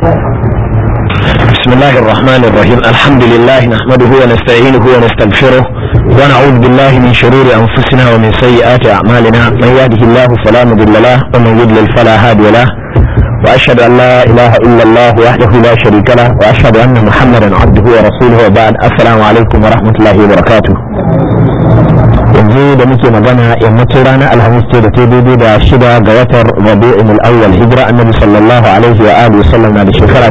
بسم الله الرحمن الرحيم الحمد لله نحمده ونستعينه ونستغفره ونعوذ بالله من شرور أنفسنا ومن سيئات أعمالنا من يهده الله فلا مضل له ومن يضلل فلا هادي له وأشهد أن لا إله إلا الله وحده لا شريك له وأشهد أن محمدا عبده ورسوله وبعد السلام عليكم ورحمة الله وبركاته yanzu da muke magana yammacin ranar alhamis ce da ta daidai da shida ga watan rabi'in al-awwal hijira annabi sallallahu alaihi wa alihi sallam na da shekara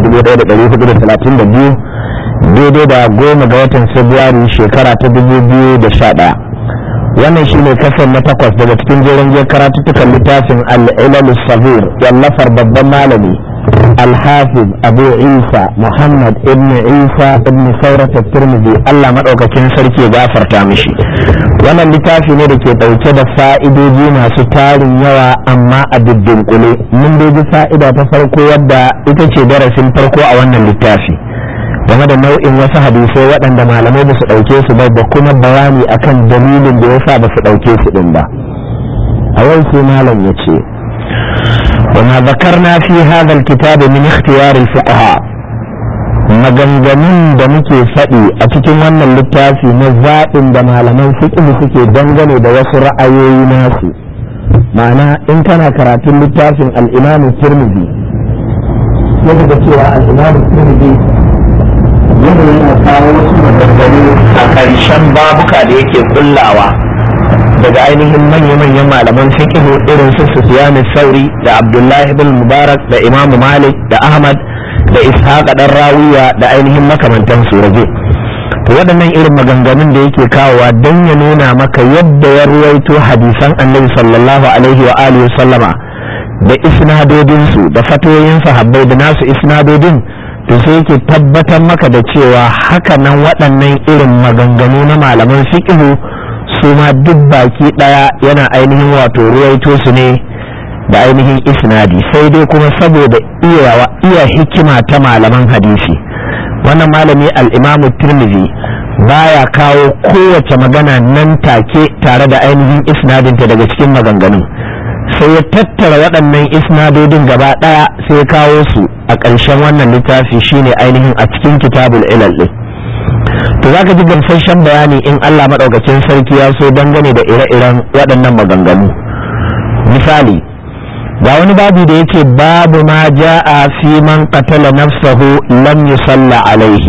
1432 daidai da goma ga watan february shekara ta 2011 wannan shine kasar na takwas daga cikin jerin jiyar karatuttukan littafin al-ilal sabir wallafar babban malami الحافظ أبو عيسى محمد ابن عيسى ابن ثورة الترمذي الله مدعوكين سركي غافر تامشي wannan littafi ne da ke ɗauke da fa'idoji masu tarin yawa amma a dunkule mun ji fa'ida ta farko wadda ita ce darasin farko a wannan littafi game da nau'in wasu hadisai waɗanda malamai ba su ɗauke su ba da kuma bayani akan dalilin da yasa ba su ɗauke su ɗin ba a yau sai malam ya ce وما ذكرنا في هذا الكتاب من اختيار الفقهاء maganganun da muke faɗi a cikin wannan littafi na zaɓin da malaman fiqh suke dangane da wasu ra'ayoyi nasu ma'ana in kana karatun littafin al-imam tirmidhi yadda da cewa al-imam tirmidhi yadda yana kawo wasu maganganu a ƙarshen babuka da yake kullawa daga ainihin manya-manyan malaman fiqh irin su Sufyan sauri da Abdullahi bin Mubarak da Imam Malik da Ahmad da Ishaq dan Rawiya da ainihin makamantan su rage to waɗannan irin maganganun da yake kawowa don ya nuna maka yadda ya ruwaito hadisan Annabi sallallahu alaihi wa alihi sallama da isnadodin su da fatoyin sahabbai da nasu isnadodin to sai yake tabbatar maka da cewa haka nan waɗannan irin maganganu na malaman fiqh su ma duk baki daya yana ainihin wato ruwaito su ne da ainihin isnadi sai dai kuma saboda iyawa iya hikima ta malaman hadisi wannan malami al-imamu tirmidhi baya kawo kowace magana nan take tare da ainihin isnadinta daga cikin maganganu sai ya tattara waɗannan isnadodin gaba ɗaya sai ya kawo su a ƙarshen wannan littafi shine ainihin a cikin kitabul ilal ɗin to za ka ji gamsasshen bayani in Allah maɗaukacin sarki ya so dangane da ire-iren waɗannan maganganu misali ga wani babu da yake babu ma ja'a fi man qatala nafsahu lam yusalla alaihi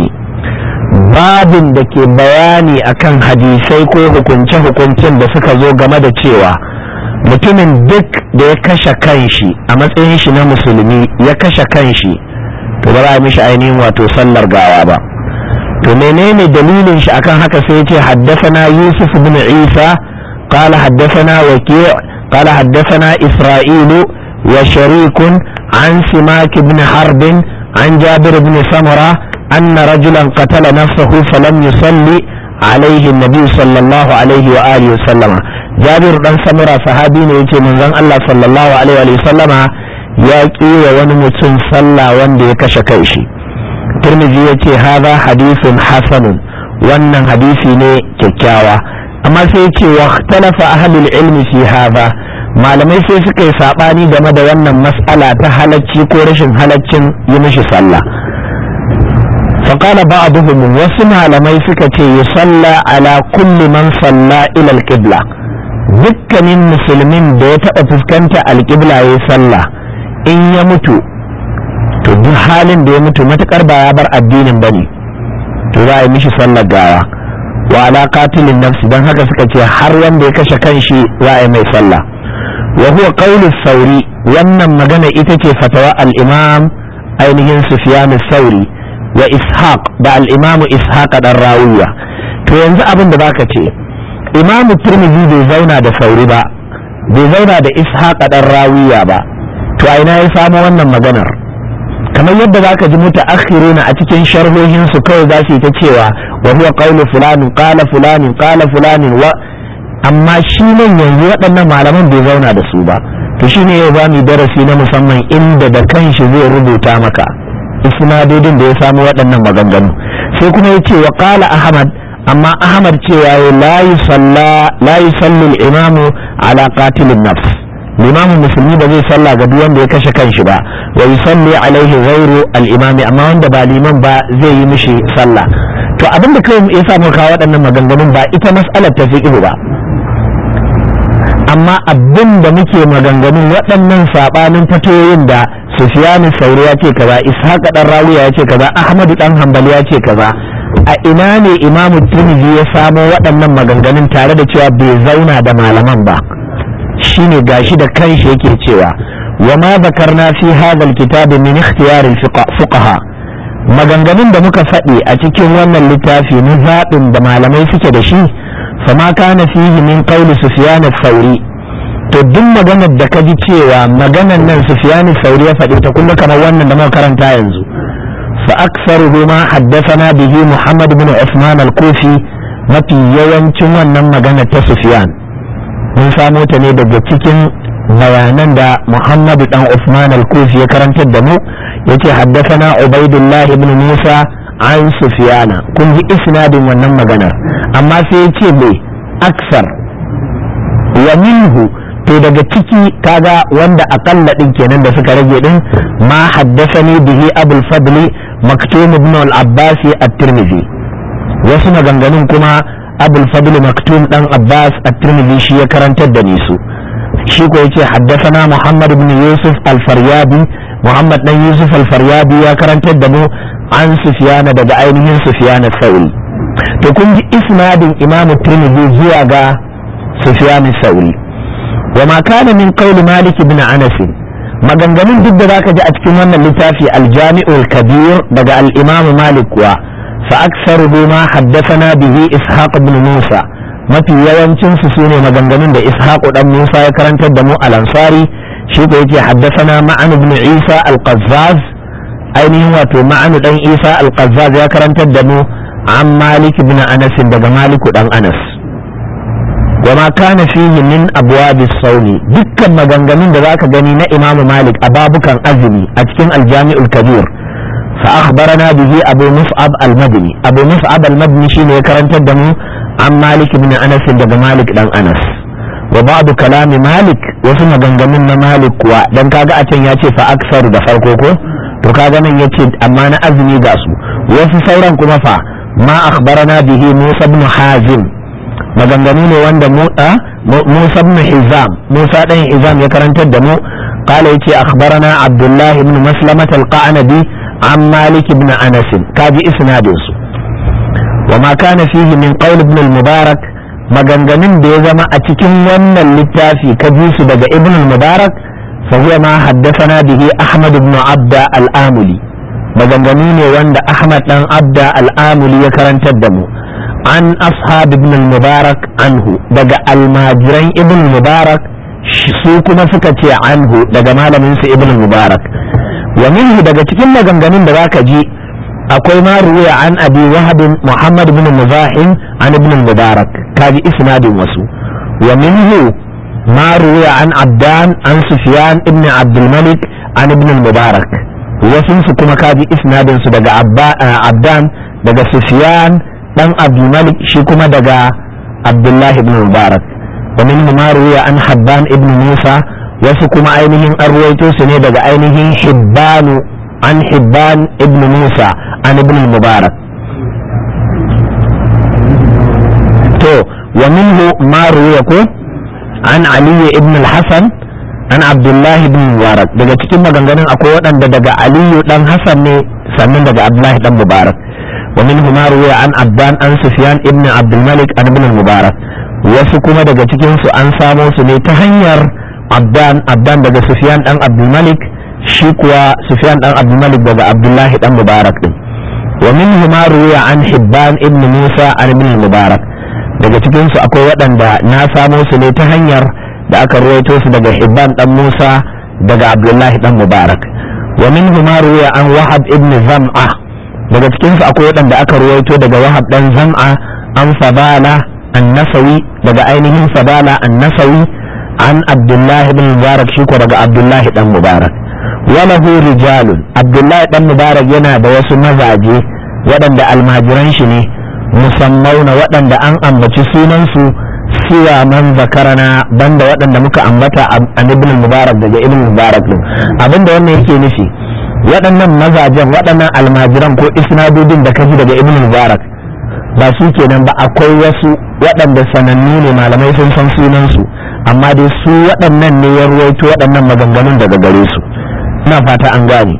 babin da ke bayani akan hadisai ko hukunce-hukuncen da suka zo game da cewa mutumin duk da ya kashe kanshi a matsayin shi na musulmi ya kashe kanshi to ba za a mishi ainihin wato sallar gawa ba to menene dalilin shi akan haka sai yace haddathana Yusuf ibn Isa qala haddathana Waki' qala haddathana Isra'ilu wa sharikun an Simak ibn Harb an Jabir ibn Samura anna rajulan qatala nafsahu falam yusalli عليه النبي صلى الله عليه وآله وسلم جابر بن سمرة صحابي ne yace manzon Allah sallallahu alaihi wa sallama ya kiwa wani mutum sallah wanda ya kashe kai shi turmizi ya ce haza hadisun hasanun wannan hadisi ne kyakkyawa amma sai ce wa talafa ahlul ilmi fi haza malamai sai suka yi sabani game da wannan mas'ala ta halacci ko rashin halaccin yi mishi sallah فقال بعضهم wasu malamai suka ce yusalla ala kulli man salla ila alqibla dukkanin musulmin da ya taɓa fuskanta alqibla ya sallah in ya mutu to duk halin da ya mutu matukar ba ya bar addinin bane to za a yi mishi sallar gawa wa ala qatilin nafsi dan haka suka ce har wanda ya kashe kanshi za a yi mai sallah wa huwa qawlu sauri wannan magana ita ce fatawa al-imam ainihin sufyan sauri wa ishaq da al-imam ishaq dan rawiya to yanzu abin da baka ce imamu turmizi bai zauna da sauri ba bai zauna da ishaq dan rawiya ba to a ina ya samu wannan maganar kamar yadda zaka ji mutaakhiruna a cikin sharhohin su kawai za su yi ta cewa wa huwa qawlu fulanin qala fulanin qala fulanin wa amma shi nan yanzu waɗannan malaman bai zauna da su ba to shine yau za mu darasi na musamman inda da kanshi zai rubuta maka isnadodin da ya samu waɗannan maganganu sai kuma yace wa qala ahmad amma ahmad cewa la yusalla la yusalli al-imamu ala qatilin nafs limamin musulmi ba zai sallah ga duk wanda ya kashe kanshi ba wa yusalli alaihi ghairu al-imami amma wanda ba liman ba zai yi mishi sallah to abin da kawai ya samu kawo waɗannan maganganun ba ita mas'alar ta fiqh ba amma abin da muke maganganun waɗannan sabanin fatoyin da Sufyan Sauri ya ce kaza Ishaq dan Rawiya ya ce kaza Ahmadu dan Hanbali ya ce kaza a ina ne Imam Tirmidhi ya samo waɗannan maganganun tare da cewa bai zauna da malaman ba shine gashi da kanshi yake cewa wa ma zakarna fi hadha alkitab min ikhtiyar alfuqaha maganganun da muka faɗi a cikin wannan littafi na zaɓin da malamai suke da shi fama kana fihi min qawli sufyan al-thawri to duk maganar da ka ji cewa maganar nan sufyan al-thawri ya faɗi ta kuma kamar wannan da muka karanta yanzu fa aktsaruhu ma haddathana bihi muhammad ibn usman al-kufi mafi yawancin wannan magana ta sufyan mun samo ta ne daga cikin bayanan da Muhammadu dan Usman al-Kufi ya karantar da mu yace haddathana Ubaidullah ibn Musa an Sufyana kun ji isnadin wannan maganar amma sai yace bai aksar wa minhu to daga ciki kaga wanda akalla din kenan da suka rage din ma haddathani bihi Abul Fadli Maktum ibn al-Abbas at-Tirmidhi wasu maganganun kuma abul fadl maktum dan abbas at-tirmidhi shi ya karantar da ni su shi ko yace haddathana muhammad ibn yusuf al-faryabi muhammad dan yusuf al-faryabi ya karantar da mu an sufyana daga ainihin sufyana sauri to kun ji isnadin imamu tirmidhi zuwa ga sufyana sauri wa ma kana min qawli malik ibn anas maganganun duk da zaka ji a cikin wannan littafi al-jami'ul kabir daga al-imam malik kuwa فأكثره ما حدثنا به إسحاق بن موسى mafi yawancin su sune maganganun da Ishaq dan Musa ya karantar da mu al-Ansari shi ko yake haddathana Ma'an ibn Isa al-Qazzaz ainihin wato Ma'an dan Isa al-Qazzaz ya karantar da mu an Malik ibn Anas daga Malik dan Anas wa ma kana fihi min abwab as-sawmi dukkan maganganun da zaka gani na Imam Malik a babukan azumi a cikin al-Jami'ul Kabir فأخبرنا به أبو مصعب المدني أبو مصعب المدني شيء كرنت الدم عن مالك بن أنس دق مالك دان أنس وبعض كلام مالك وسمى جنجمنا مالك ودن كاغا أتن ياتي فأكثر دفرقوكو to kaga nan yace amma na azumi ga su wasu sauran kuma fa ma akhbarana bihi Musa ibn Hazim maganganu ne wanda Musa ibn Hizam Musa dan Hizam ya karantar da mu قال يتي أخبرنا عبد الله بن مسلمة القعنبي عن مالك بن أنس كاجي إسنادس وما كان فيه من قول ابن المبارك maganganun da ya zama a cikin wannan littafi ka ji su daga ibn al-mubarak fa huwa ma haddathana bihi ahmad ibn abda al-amuli maganganu ne wanda ahmad dan abda al-amuli ya karantar da mu an ashab ibn al-mubarak anhu daga almajiran ibn al-mubarak su kuma suka ce anhu daga malamin su ibn al-mubarak wa minhu daga cikin maganganun da zaka ji akwai ma ruwaya an abi wahab muhammad ibn muzahim an ibn mubarak kaji isnadin wasu wa minhu ma ruwaya an abdan an sufyan ibn abdul malik an ibn mubarak wasu su kuma kaji isnadin su daga abdan daga sufyan dan abdul malik shi kuma daga abdullah ibn mubarak wa minhu ma ruwaya an habban ibn musa wasu kuma ainihin an ruwaito su ne daga ainihin hibbanu an hibban ibn musa an ibn mubarak to wa minhu ma ruwiya ko an aliyu ibn al-hasan an abdullahi ibn mubarak daga cikin maganganun akwai waɗanda daga aliyu dan hasan ne sannan daga abdullahi dan mubarak wa minhu ma ruwiya an abdan an sufyan ibn abdul malik an ibn mubarak wasu kuma daga cikin su an samo su ne ta hanyar abdan abdan daga sufyan dan abdul malik shi kuwa sufyan dan abdul malik daga abdullahi dan mubarak din wa minhu ma ruwiya an hibban ibn musa an ibn mubarak daga cikin su akwai waɗanda na samo su ne ta hanyar da aka ruwaito su daga hibban dan musa daga abdullahi dan mubarak wa minhu ma ruwiya an wahab ibn zam'a daga cikin su akwai waɗanda aka ruwaito daga wahab dan zam'a an fadala an-nasawi daga ainihin fadala an-nasawi an abdullahi ibn mubarak shi ko daga abdullahi dan mubarak walahu rijalun abdullahi dan mubarak yana da wasu mazaje waɗanda almajiran shi ne musammauna waɗanda an ambaci sunansu siwa man zakarana banda waɗanda muka ambata a ibn mubarak daga ibn mubarak din abinda wannan yake nufi waɗannan mazajen waɗannan almajiran ko isnadodin da kaji daga ibn mubarak ba su kenan ba akwai wasu waɗanda sanannu ne malamai sun san sunansu amma dai su waɗannan ne ya ruwaito waɗannan maganganun daga gare su ina fata an gane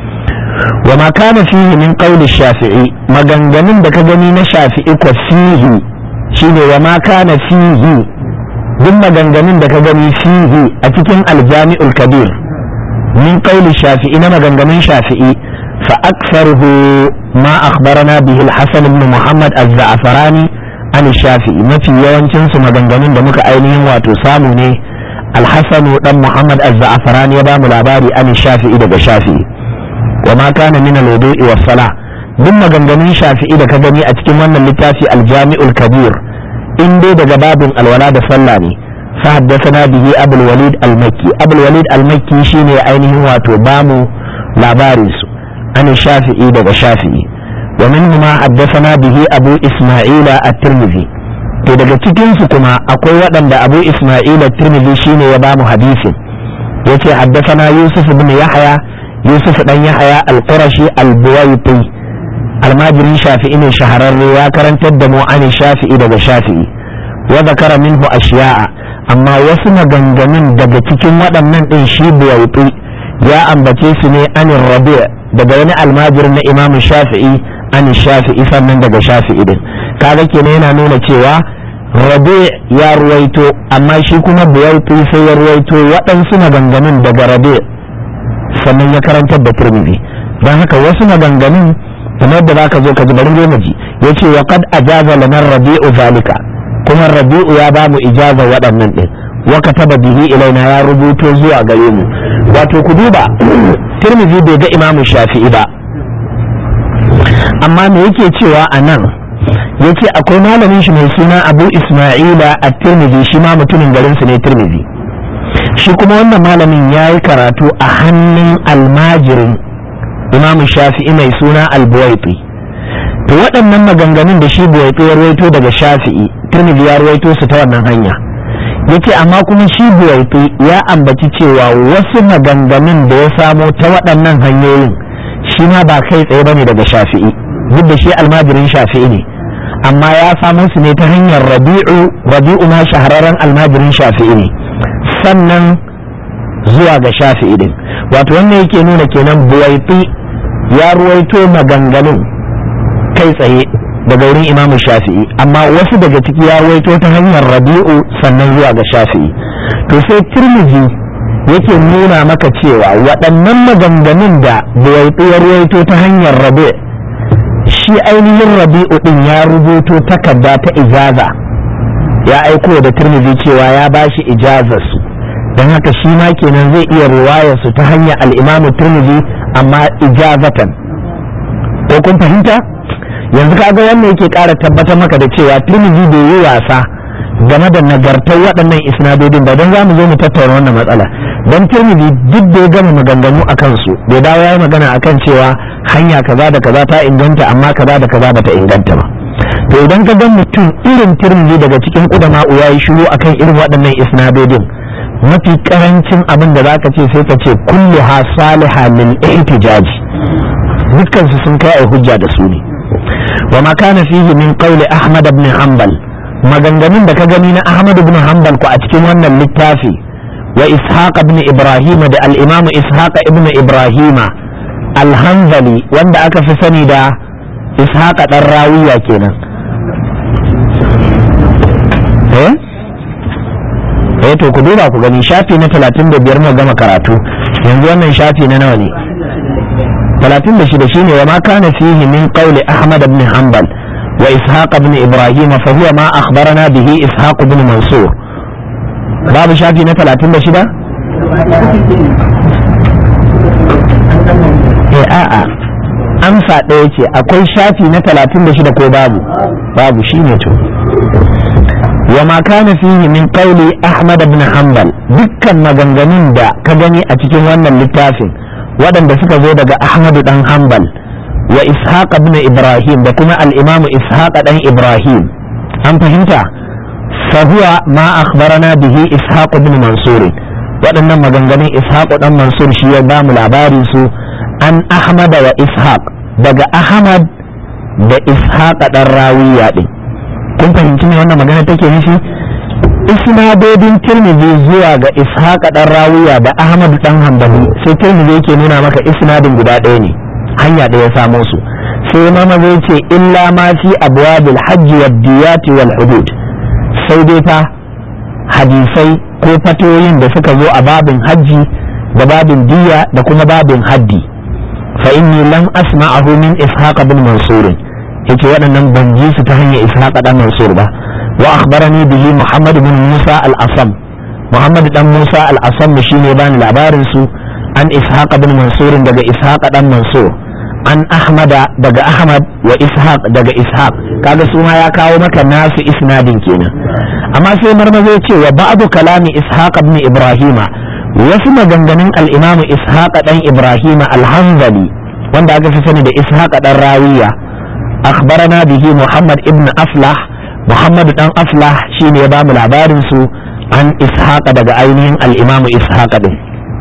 wa ma kana fihi min qawli shafi'i maganganun da ka gani na shafi'i ko fihi shine wa ma kana fihi duk maganganun da ka gani fihi a cikin aljami'ul kabir min qawli shafi'i na maganganun shafi'i fa aktharuhu ma akhbarana bihi al-hasan ibn muhammad az-za'farani an shafi'i mafi yawancin su maganganun da muka ainihin wato samu ne al-hasan dan muhammad az-za'farani ya ba mu labari an shafi'i daga shafi'i wa ma kana min al-wudu'i was-salah duk maganganun shafi'i da ka gani a cikin wannan littafi aljami'ul kabir in dai daga babin alwala da sallah ne fa haddathana bihi abul walid al-makki abul walid al-makki shine ainihin wato bamu labarin su an shafi'i daga shafi'i wa minhu ma haddathana bihi abu isma'ila at-tirmidhi to daga cikin su kuma akwai waɗanda abu isma'ila at-tirmidhi shine ya bamu hadisin yace haddathana yusuf ibn yahya yusuf dan yahya al-qurashi al-buwaiti almajirin shafi'i ne shahararre ya karantar da mu an shafi'i daga shafi'i wa zakara minhu ashiya'a amma wasu maganganun daga cikin waɗannan ɗin shi buwaiti ya ambace su ne anin rabi daga wani almajir na imamu shafi'i an shafi'i sannan daga shafi'i din kaga kenan yana nuna cewa rabi ya ruwaito amma shi kuma buwaiti sai ya ruwaito waɗansu maganganun daga rabi sannan ya karantar da turmizi don haka wasu maganganun kamar da zaka zo ka ji bari zo ji yace wa qad ajaza lana rabi'u zalika kuma rabi'u ya ba mu ijaza waɗannan din wa kataba bihi ilaina ya rubuto zuwa gare mu wato ku duba tirmidhi bai ga imamu shafi'i ba amma me yake cewa a nan yace akwai malamin shi mai suna abu isma'ila a tirmidhi shi ma mutumin garin su ne tirmidhi shi kuma wannan malamin ya yi karatu a hannun almajirin imam shafi'i mai suna albuwaiti to waɗannan maganganun da shi buwaiti ya ruwaito daga shafi'i tirmidhi ya ruwaito su ta wannan hanya yace amma kuma shi buwaiti ya ambaci cewa wasu maganganun da ya samo ta waɗannan hanyoyin shi ma ba kai tsaye bane daga shafi'i duk da shi almajirin shafi'i ne amma ya samo su ne ta hanyar rabi'u rabi'u ma shahararren almajirin shafi'i ne sannan zuwa ga shafi'i din wato wannan yake nuna kenan buwaiti ya ruwaito maganganun kai tsaye daga wurin imamu shafi'i amma wasu daga ciki ya ruwaito ta hanyar rabi'u sannan zuwa ga shafi'i to sai tirmidhi yake nuna maka cewa waɗannan maganganun da buwaiti ya ruwaito ta hanyar rabi shi ainihin rabi'u din ya rubuto takarda ta ijaza ya aiko da tirmidhi cewa ya bashi ijazarsu don haka shi ma kenan zai iya riwayar su ta hanyar al'imamu turmizi amma ijazatan ko kun fahimta yanzu kaga wannan yake ƙara tabbatar maka da cewa turmizi bai yi wasa game da nagartar waɗannan isnadodin ba don za mu zo mu tattauna wannan matsala don turmizi duk da ya gama maganganu a kansu bai dawo ya yi magana a kan cewa hanya kaza da kaza ta inganta amma kaza da kaza bata inganta ba to idan ka ga mutum irin turmizi daga cikin ƙudama'u ya yi shiru akan irin waɗannan isnadodin mafi karancin abin da zaka ce sai ka ce kullu ha saliha lil ihtijaj dukkan su sun kai ai hujja da su ne wa ma kana fihi min qawli ahmad ibn hanbal maganganun da ka gani na ahmad ibn hanbal ko a cikin wannan littafi wa ishaq ibn ibrahim da al imam ishaq ibn ibrahim al hanbali wanda aka fi sani da ishaq dan rawiya kenan eh eh to ku duba ku gani shafi na 35 mu gama karatu yanzu wannan shafi na nawa ne 36 shine wa ma kana fihi min qawli ahmad ibn hanbal wa ishaq ibn ibrahim fa huwa ma akhbarana bihi ishaq ibn mansur babu shafi na 36 eh a'a amsa ɗaya ce akwai shafi na 36 ko babu babu shine to وما كان فيه من قول أحمد بن حنبل dukkan maganganun da ka gani a cikin wannan littafin waɗanda suka zo daga Ahmadu dan Hanbal wa Ishaq ibn Ibrahim da kuma al-Imam Ishaq dan Ibrahim an fahimta فهو ما أخبرنا به إسحاق بن منصور waɗannan maganganun ishaq dan mansur shi ya ba mu labarin su an ahmad wa ishaq daga ahmad da ishaq dan rawiya din kun fahimci me wannan magana take nufi isnadodin tirmidhi zuwa ga ishaq dan rawiya da ahmad dan hanbali sai tirmidhi yake nuna maka isnadin guda ɗaya ne hanya ɗaya samo su sai mama zai ce illa ma fi abwabil hajji wad diyati wal hudud sai dai fa hadisai ko fatoyin da suka zo a babin hajji da babin diya da kuma babin haddi fa inni lam asma'ahu min ishaq bin mansur yake waɗannan ban ji su ta hanyar ishaq dan mansur ba wa akhbarani bihi muhammad bin musa al-asam muhammad dan musa al-asam shine bani labarin su an ishaq bin mansur daga ishaq dan mansur an ahmada daga ahmad wa ishaq daga ishaq kaga su ma ya kawo maka nasu isnadin kenan amma sai marmaza ya ce wa ba'du kalami ishaq ibn ibrahima wasu maganganun al-imam ishaq dan ibrahima al-hanzali wanda aka fi sani da ishaq dan rawiya akhbarana bihi muhammad ibn aflah muhammad dan aflah shine ya bamu labarin su an ishaq daga ainihin al-imam ishaq din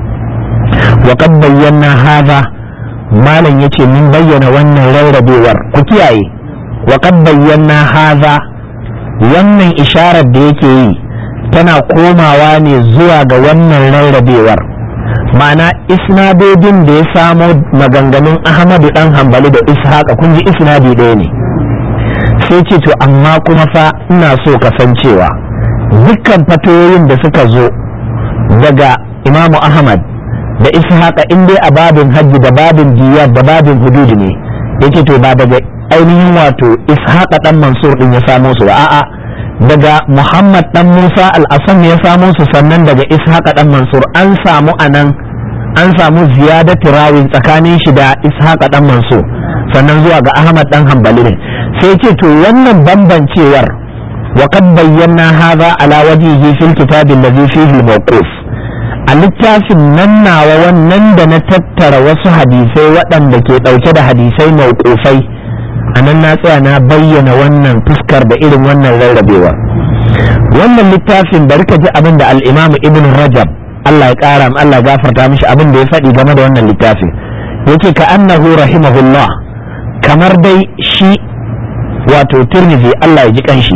wa qad bayyana hadha malam ya ce mun bayyana wannan rarrabewar ku kiyaye wa kad bayyana haza wannan isharar da yake yi tana komawa ne zuwa ga wannan rarrabewar ma'ana isnadodin da ya samo maganganun ahmadu dan hambali da ishaqa kun ji isnadi ɗaya ne sai ce to amma kuma fa ina so kasancewa dukkan fatoyin da suka zo daga imamu ahmad da ishaqa in dai a babin hajji da babin diyar da babin hududi ne yake to ba daga ainihin wato ishaqa dan mansur din ya samo su ba a'a daga muhammad dan musa al-asam ya samo su sannan daga ishaqa dan mansur an samu anan an samu ziyadatu rawin tsakanin shi da ishaqa dan mansur sannan zuwa ga ahmad dan hanbali ne sai ce to wannan bambancewar wa qad bayyana hadha ala wajhihi fil kitabi alladhi fihi al-mawquf a littafin nan nawa wannan da na tattara wasu hadisai waɗanda ke ɗauke da hadisai mauƙufai a nan na tsaya na bayyana wannan fuskar da irin wannan rarrabewa wannan littafin bari ka ji abin da al'imamu ibn rajab Allah ya ƙara Allah ya gafarta mishi abin da ya faɗi game da wannan littafin yake ka annahu rahimahullah kamar dai shi wato tirmidhi Allah ya ji kanshi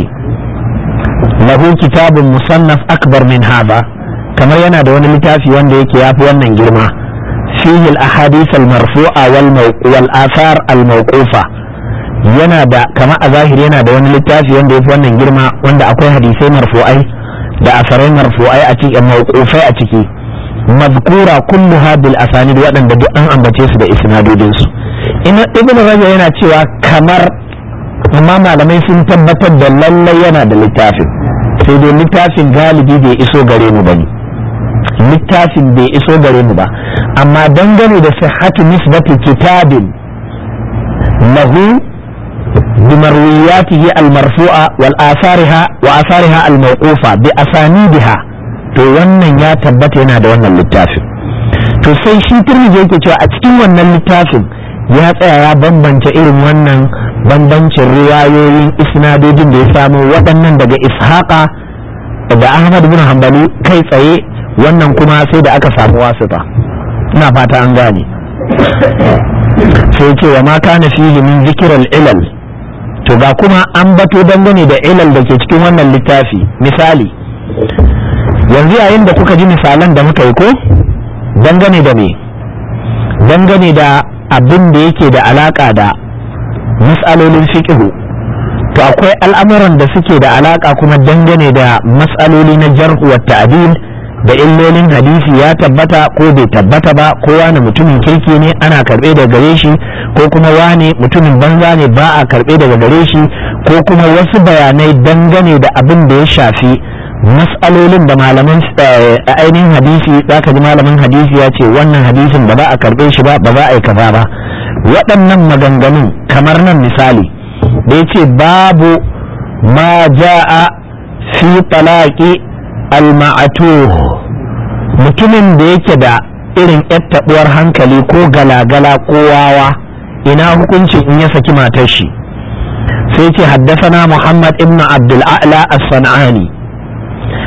lahu kitabun musannaf akbar min hadha kamar yana da wani littafi wanda yake yafi wannan girma fihi al-ahadith al-marfu'a wal athar al-mawqufa yana da kama a zahiri yana da wani littafi wanda yafi wannan girma wanda akwai hadisai marfu'ai da asarai marfu'ai a cikin mawqufai a ciki mazkura kulluha bil asanid waɗanda duk an ambace su da isnadodin su ina ibnu rajab yana cewa kamar amma malamai sun tabbatar da lallai yana da littafin sai dai littafin galibi bai iso gare mu bane littafin bai iso gare mu ba amma dangane da sihhatu nisbati kitabin lahu bimarwiyatihi almarfu'a wal asariha wa asariha almawqufa bi asanidha to wannan ya tabbata yana da wannan littafin to sai shi turmiji yake cewa a cikin wannan littafin ya tsaya ya bambance irin wannan bambancin riwayoyin isnadojin da ya samu waɗannan daga ishaqa da ahmad bin hanbali kai tsaye wannan kuma sai da aka samu wasita ina fata an gane sai ce wa ma kana fihi min zikral ilal to ga kuma an bato dangane da ilal da ke cikin wannan littafi misali yanzu yayin da kuka ji misalan da muka yi ko dangane da me dangane da abin da yake da alaka da mas'alolin fiqhu to akwai al'amuran da suke da alaka kuma dangane da mas'aloli na jarh wa ta'dil da illolin hadisi ya tabbata ko bai tabbata ba ko wani mutumin kirki ne ana karbe daga gare shi ko kuma wani mutumin banza ne ba a karbe daga gare shi ko kuma wasu bayanai dangane da abin da ya shafi mas'alolin da malaman ainihin hadisi zaka ji malamin hadisi ya ce wannan hadisin ba za a karbe shi ba ba za a yi kaza ba waɗannan maganganun kamar nan misali da ya ce babu ma ja'a fi talaqi al-ma'atuh mutumin da yake da irin taɓuwar hankali ko galagala ko wawa ina hukuncin in ya saki matar shi sai ce haddasana muhammad ibn abdul a'la as-san'ani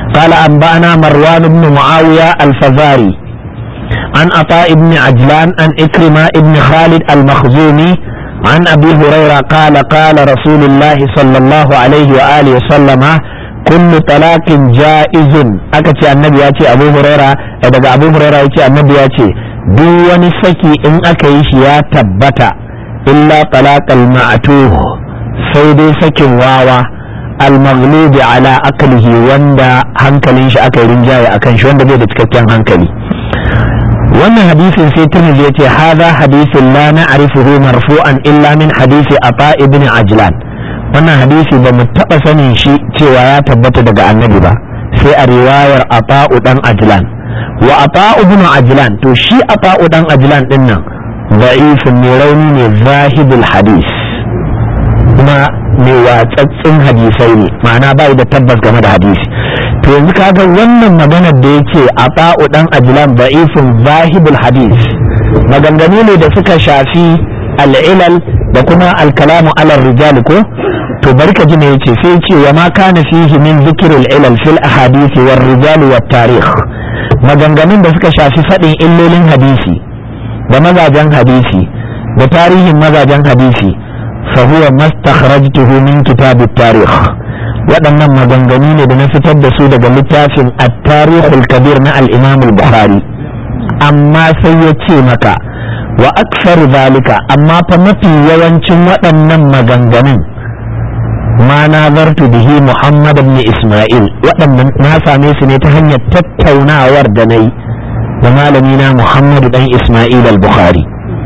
قال أنبأنا مروان بن معاوية الفزاري عن عطاء بن عجلان عن إكرمة بن خالد المخزومي عن أبي هريرة قال قال رسول الله صلى الله عليه وآله وسلم كل طلاق جائز أكتي النبي ياتي أبو هريرة إذا أبو هريرة ياتي النبي ياتي دون سكي إن أكيش يا تبتا إلا طلاق المعتوه سيدي سكي واوا المغلوب على أكله وندا هنكلين شي أكي رنجاي أكن شي وندا بيدا تككين هنكلي wannan hadisin sai Tirmidhi yace hadha hadisin la na'rifuhu marfu'an illa min hadisi Ata ibn Ajlan wannan hadisi ba mu taba sanin shi cewa ya tabbata daga annabi ba sai a riwayar Ata dan Ajlan wa Ata ibn Ajlan to shi Ata dan Ajlan din nan da'ifun ne rauni ne zahibul hadis kuma mai watsatsin hadisai ne ma'ana bai da tabbas game da hadisi to yanzu kaga wannan maganar da yake a ba'u dan ajlan da'ifun zahibul hadis maganganu ne da suka shafi al'ilal da kuma alkalamu ala rijal ko to bari ka ji me yace sai yace wa ma kana fihi min zikril ilal fil ahadith war rijal wat tarikh maganganun da suka shafi fadin illolin hadisi da mazajen hadisi da tarihin mazajen hadisi fa huwa mastakhrajtuhu min kitab at-tarikh waɗannan maganganu ne da na fitar da su daga littafin at-tarikhul kabir na al-imam al-bukhari amma sai ya ce maka wa aksaru zalika amma fa mafi yawancin waɗannan maganganun ma nazartu bihi muhammad ibn isma'il waɗannan na same su ne ta hanyar tattaunawar da na yi da malami na muhammadu dan isma'il al-bukhari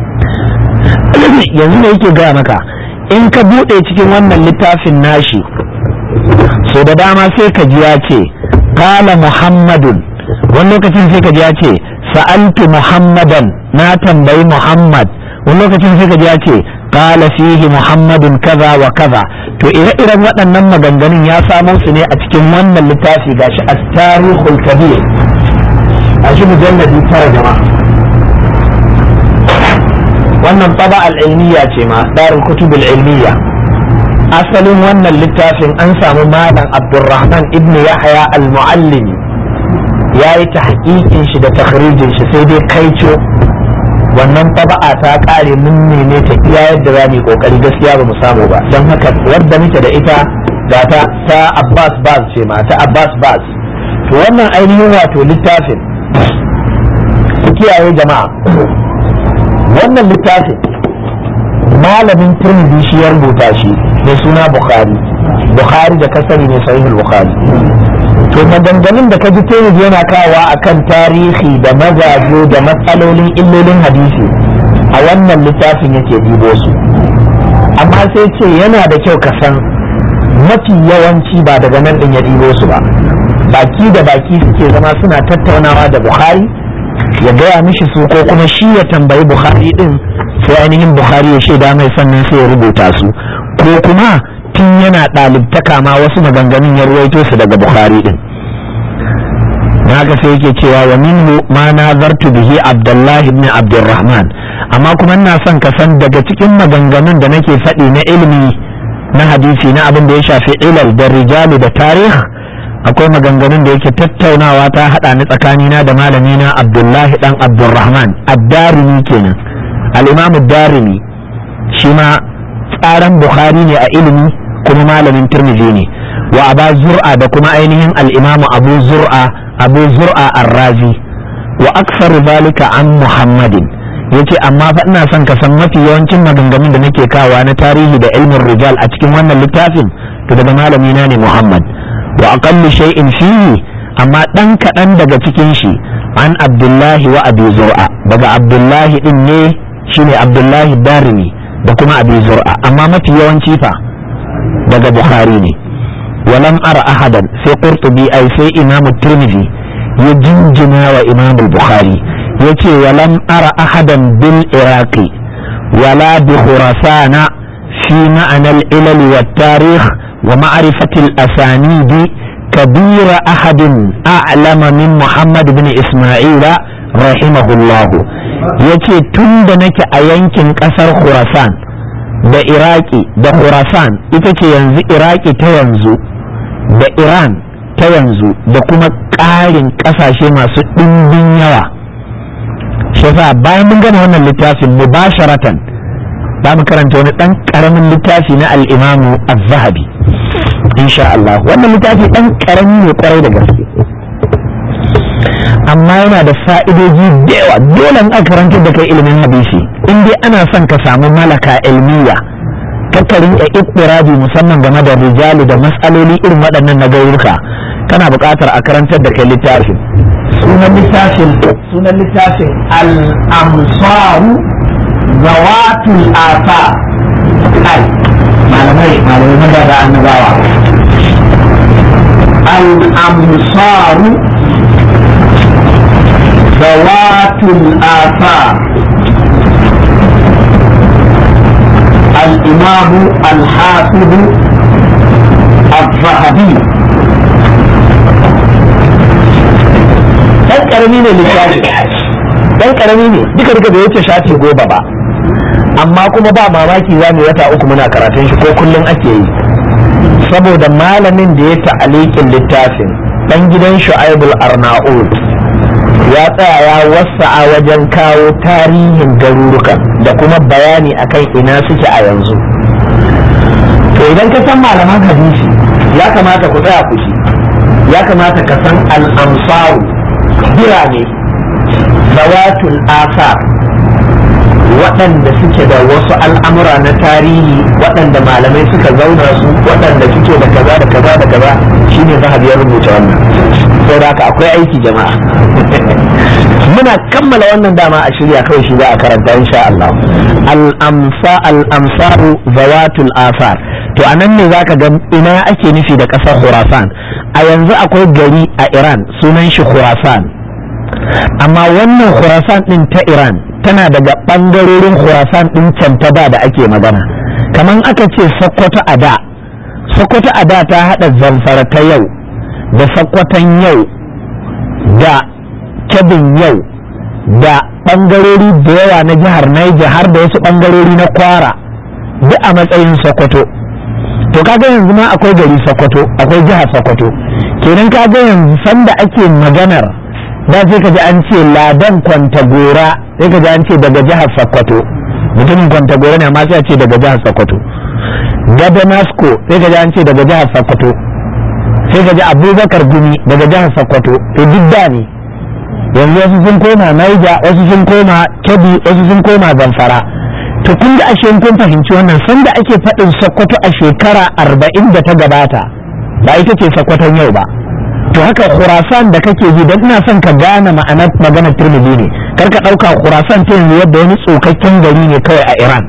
yanzu ne yake gaya maka in ka buɗe cikin wannan littafin nashi so da dama sai ka ji ya ce kala muhammadun wani lokacin sai ka ji ya ce sa'altu muhammadan na tambayi muhammad wani lokacin sai ka ji ya ce kala fihi muhammadun kaza wa kaza to ire-iren waɗannan maganganun ya samo su ne a cikin wannan littafi gashi a tarihul kabir a shi mujalladi tara jama'a wannan taba al'ilmiya ce ma darul kutubul ilmiya asalin wannan littafin an samu malam abdurrahman ibn yahya al-muallimi ya yi ta hakikin shi da takhrijin shi sai dai kaico wannan taba'a ta kare mun neme ta iya yadda za mu kokari gaskiya ba mu samu ba don haka wadda muke da ita ga ta ta abbas baz ce ma ta abbas baz to wannan ainihin wato littafin ku kiyaye jama'a wannan littafin malamin turmidi shi ya rubuta shi mai suna bukhari bukhari da kasari ne sahihul bukhari to maganganun da kaji turmidi yana kawa akan tarihi da mazaje da matsalolin illolin hadisi a wannan littafin yake dibo su amma sai ce yana da kyau ka san mafi yawanci ba daga nan din ya dibo su ba baki da baki suke zama suna tattaunawa da bukhari ya gaya mishi su ko kuma shi ya tambayi bukhari din sai ainihin bukhari ya shaida mai sannan sai ya rubuta su ko kuma tun yana ɗalibtaka ma wasu maganganun ya ruwaito su daga bukhari din haka sai yake cewa wa minhu ma nazartu bihi abdullahi ibn abdurrahman amma kuma ina son ka san daga cikin maganganun da nake faɗi na ilimi na hadisi na abin da ya shafi ilal da rijalu da tarih akwai maganganun da yake tattaunawa ta haɗa ni tsakanina da malamina abdullahi dan abdurrahman ad-darimi kenan al-imam ad-darimi shi ma tsaran bukhari ne a ilimi kuma malamin tirmidhi ne wa aba zur'a da kuma ainihin al-imam abu zur'a abu zur'a ar-razi wa aktsaru zalika an muhammadin yace amma fa ina son ka san mafi yawancin maganganun da nake kawa na tarihi da ilmin rijal a cikin wannan littafin to daga malamina ne muhammad wa aqallu shay'in fihi amma dan kaɗan daga cikin shi an abdullahi wa abi zur'a daga abdullahi din ne shine abdullahi darimi da kuma abi zur'a amma mafi yawanci fa daga bukhari ne walam ara ahadan sai qurtubi ai sai imamu tirmidhi ya jinjina wa imamu bukhari yace walam ara ahadan bil iraqi wala bi khurasana fi ma'ana al-ilal wa tarikh ومعرفة الأسانيد كبير أحد أعلم من محمد بن إسماعيل رحمه الله yace tun da nake a yankin ƙasar Khurasan da Iraki da Khurasan ita ce yanzu Iraki ta yanzu da Iran ta yanzu da kuma ƙarin ƙasashe masu ɗimbin yawa shi yasa bayan mun gama wannan littafin mubasharatan za mu karanta wani ɗan ƙaramin littafi na al'imamu az-zahabi insha Allah wannan littafi ɗan ƙarami ne ƙwarai da gaske amma yana da fa'idoji da yawa dole in aka karantar da kai ilimin hadisi in dai ana son ka samu malaka ilmiya kakkarin ya ittirabi musamman game da rijali da matsaloli irin waɗannan na gauyuka kana buƙatar a karantar da kai littafin sunan littafin sunan littafin al-amsaru zawatul asa ai malamai malamai maza da annabawa al-amsaru zawatul asa الإمام الحافظ الذهبي dan karami ne littafi dan karami ne duka duka bai wuce shafi goma ba amma kuma ba mamaki za mu wata uku muna karatun shi ko kullum ake yi saboda malamin da ya ta'alikin littafin dan gidan shu'aibul arnaud ya tsaya ya wasa'a wajen kawo tarihin garurukan da kuma bayani akan ina suke a yanzu to idan ka san malaman hadisi ya kamata ku tsaya ku ya kamata ka san al'amsaru birane zawatul asar waɗanda suke da wasu al'amura na tarihi waɗanda malamai suka zauna su waɗanda suke da kaza da kaza da kaza shine zahabi ya rubuta wannan sau da haka akwai aiki jama'a muna kammala wannan dama a shirya kawai shi za a karanta insha Allah al-amsa al-amsaru zawatul asar to anan ne zaka ga ina ake nufi da ƙasar Khurasan a yanzu akwai gari a Iran sunan shi Khurasan amma wannan Khurasan din ta Iran tana daga ɓangarorin Khurasan din can ta da ake magana kaman aka ce Sokoto a da Sokoto a da ta haɗa zamfara ta yau da Sokoton yau da Kebin yau da ɓangarori da yawa na jihar Niger har da wasu ɓangarori na Kwara duk a matsayin Sokoto to kaga yanzu ma akwai gari Sokoto akwai jihar Sokoto kenan kaga yanzu sanda ake maganar da sai ka ji an ce ladan kwantagora sai ka ji an ce daga jihar Sokoto mutumin kwantagora ne amma sai a ce daga jihar Sokoto Gadanasko sai ka ji an ce daga jihar Sokoto sai ka ji Abubakar Gumi daga jihar Sokoto to duk da ne yanzu wasu sun koma Niger wasu sun koma Kebbi wasu sun koma Zamfara to kun ga ashe kun fahimci wannan sanda ake faɗin Sokoto a shekara arba'in da ta gabata ba ita ce Sokoton yau ba to haka Khurasan da kake ji dan ina son ka gane ma'anar maganar Tirmidhi ne kar ka ɗauka Khurasan ta yanzu yadda wani tsokakken gari ne kawai a Iran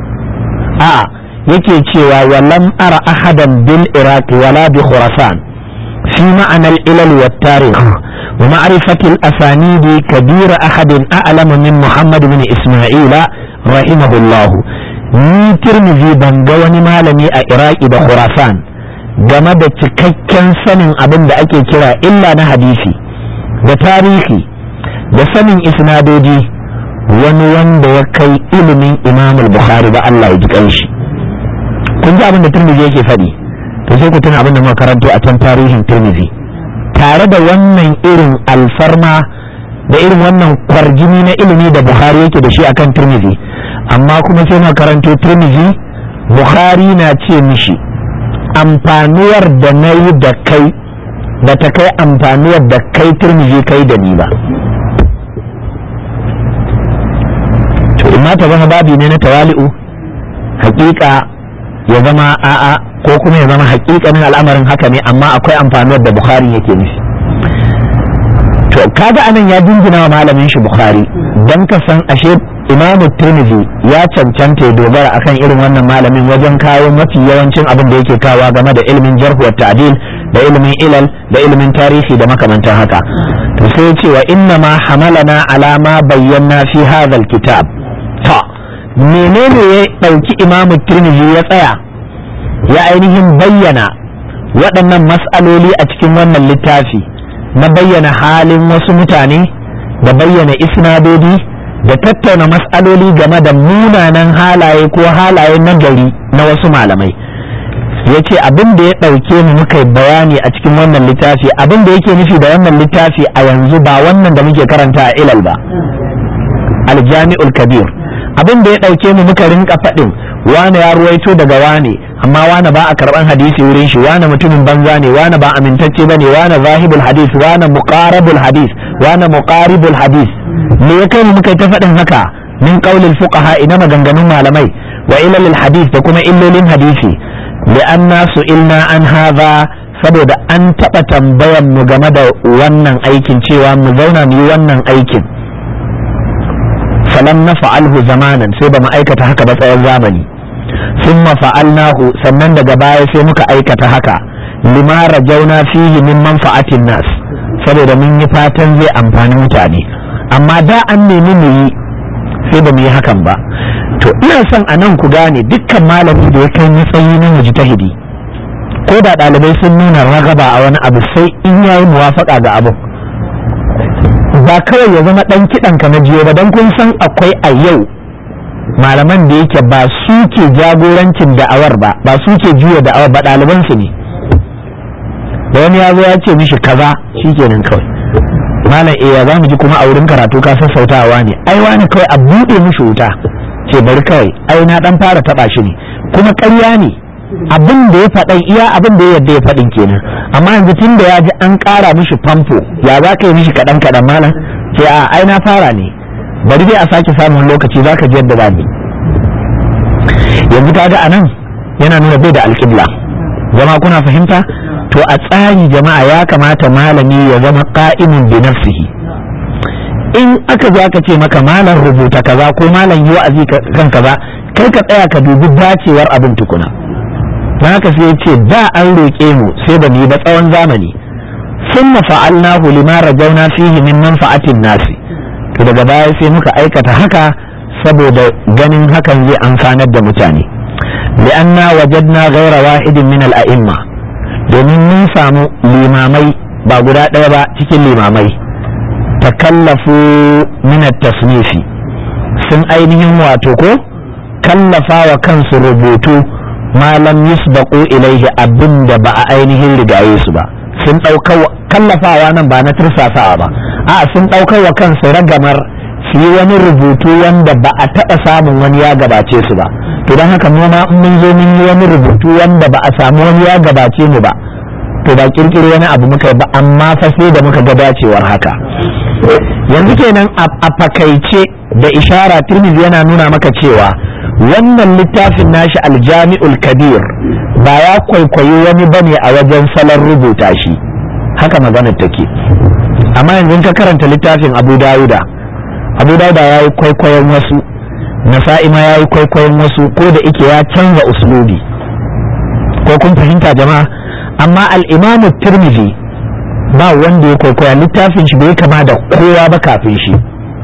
a'a yake cewa walam ara ahadan bil Iraq wala bi Khurasan fi ma'anar ilal wa tarikh ومعرفة الأسانيد كبير أحد أعلم من محمد بن إسماعيل رحمه الله ni tirmizi ban ga wani malami a iraki da khurasan game da cikakken sanin abin da ake kira illa na hadisi da tarihi da sanin isnadoji wani wanda ya kai ilimin imam bukhari ba Allah ya ji kanshi kun ji abin da tirmizi yake faɗi to sai ku tuna abin da muka karanto a can tarihin tirmizi tare da wannan irin alfarma da irin wannan kwarjini na ilimi da bukhari yake da shi akan turmizi amma kuma sai na karanto turmizi bukhari na ce mishi amfanuwar da na yi da kai ba ta kai amfanuwar da kai turmizi kai da ni ba to imma ta zama babi ne na tawali'u hakika ya zama a'a ko kuma ya zama hakikanin al'amarin haka ne amma akwai amfanuwar da bukhari yake nufi to kaga anan ya jingina wa malamin shi bukhari dan ka san ashe imamu tirmidhi ya cancanta ya dogara akan irin wannan malamin wajen kawo mafi yawancin abin da yake kawa game da ilimin jarh wa ta'dil da ilimin ilal da ilimin tarihi da makamantan haka to sai ya ce wa inna ma hamalana ala ma bayyana fi hadha kitab ta menene ya dauki imamu tirmidhi ya tsaya ya ainihin bayyana waɗannan mas'aloli a cikin wannan littafi na bayyana halin wasu mutane da bayyana isnadodi da tattauna mas'aloli game da munanan halaye ko halaye na gari na wasu malamai ya ce abin da ya ɗauke mu muka yi bayani a cikin wannan littafi abin da yake nufi da wannan littafi a yanzu ba wannan da muke karanta a ilal ba aljami'ul kabir abin da ya ɗauke mu muka rinka faɗin wane ya ruwaito daga wane amma wane ba a karɓan hadisi wurin shi wane mutumin banza ne wane ba amintacce ba ne wane zahibul hadis wane muqarabul hadis wane muqaribul hadis me ya kai mu muka yi ta faɗin haka min qaulil fuqaha ina maganganun malamai wa ilalil hadis da kuma illolin hadisi li'anna su'ilna an hadha saboda an taɓa tambayan mu game da wannan aikin cewa mu zauna mu yi wannan aikin falam na fa'alhu zamanan sai ba mu aikata haka ba tsawon zamani ثم فعلناه sannan daga baya sai muka aikata haka lima rajauna fihi min manfa'atin nas saboda mun yi fatan zai amfani mutane amma da an nemi mu yi sai ba mu yi hakan ba to ina son a nan ku gane dukkan malami da ya kai matsayi na mujtahidi ko da ɗalibai sun nuna ragaba a wani abu sai in yayi muwafaka ga abu ba kawai ya zama ɗan kiɗan ka na jiyo ba don kun san akwai a yau malaman da yake ba su ke jagorancin da'awar ba ba su ke juya da'awar ba ɗaliban su ne da wani ya zo ya ce mishi kaza shikenan kawai malam eh za mu ji kuma a wurin karatu ka sassautawa ne ai wani kawai a buɗe mishi wuta ce bari kawai ai na dan fara taɓa shi ne kuma ƙarya ne abin da ya faɗan iya abin da ya yadda ya faɗin kenan amma yanzu tun da ya ji an ƙara mishi famfo ya za ka yi mishi kaɗan kaɗan malam ce a ai na fara ne bari dai a sake samun lokaci za ka ji yadda ba ni yanzu ka ga anan yana nuna bai da alƙibla jama'a kuna fahimta to a tsari jama'a ya kamata malami ya zama qa'imun bi nafsihi in aka zo aka ce maka malam rubuta kaza ko malam yi wa'azi kan kaza kai ka tsaya ka dubi dacewar abin tukuna don haka sai ya ce da an roƙe mu sai ba mu yi ba tsawon zamani ثم فعلناه لما رجونا فيه من منفعة الناس to daga baya sai muka aikata haka saboda ganin hakan zai amfanar da mutane li'anna wajadna ghaira wahidin min al-a'imma domin mun samu limamai ba guda ɗaya ba cikin limamai takallafu min at-tasnifi sun ainihin wato ko kallafa wa kansu rubutu malam yusbaqu ilaihi abinda ba a ainihin rigaye su ba sun ɗauka kallafawa nan ba na tursasawa ba a sun ɗaukar wa kansu ragamar su yi wani rubutu wanda ba a taɓa samun wani ya gabace su ba to don haka mu ma in mun zo mun yi wani rubutu wanda ba a samu wani ya gabace mu ba to ba kirkiro wani abu muka yi ba amma fa sai da muka ga dacewar haka yanzu kenan a fakaice da ishara turmizi yana nuna maka cewa wannan littafin nashi aljami'ul kabir ba ya kwaikwayi wani bane a wajen salon rubuta shi haka maganar take amma yanzu ka karanta littafin abu dawuda abu dawuda ya yi kwaikwayon wasu nasa'i ma ya yi kwaikwayon wasu ko da ike ya canza uslubi ko kun fahimta jama'a amma al'imamu tirmidhi ba wanda ya kwaikwaya littafin shi bai kama da kowa ba kafin shi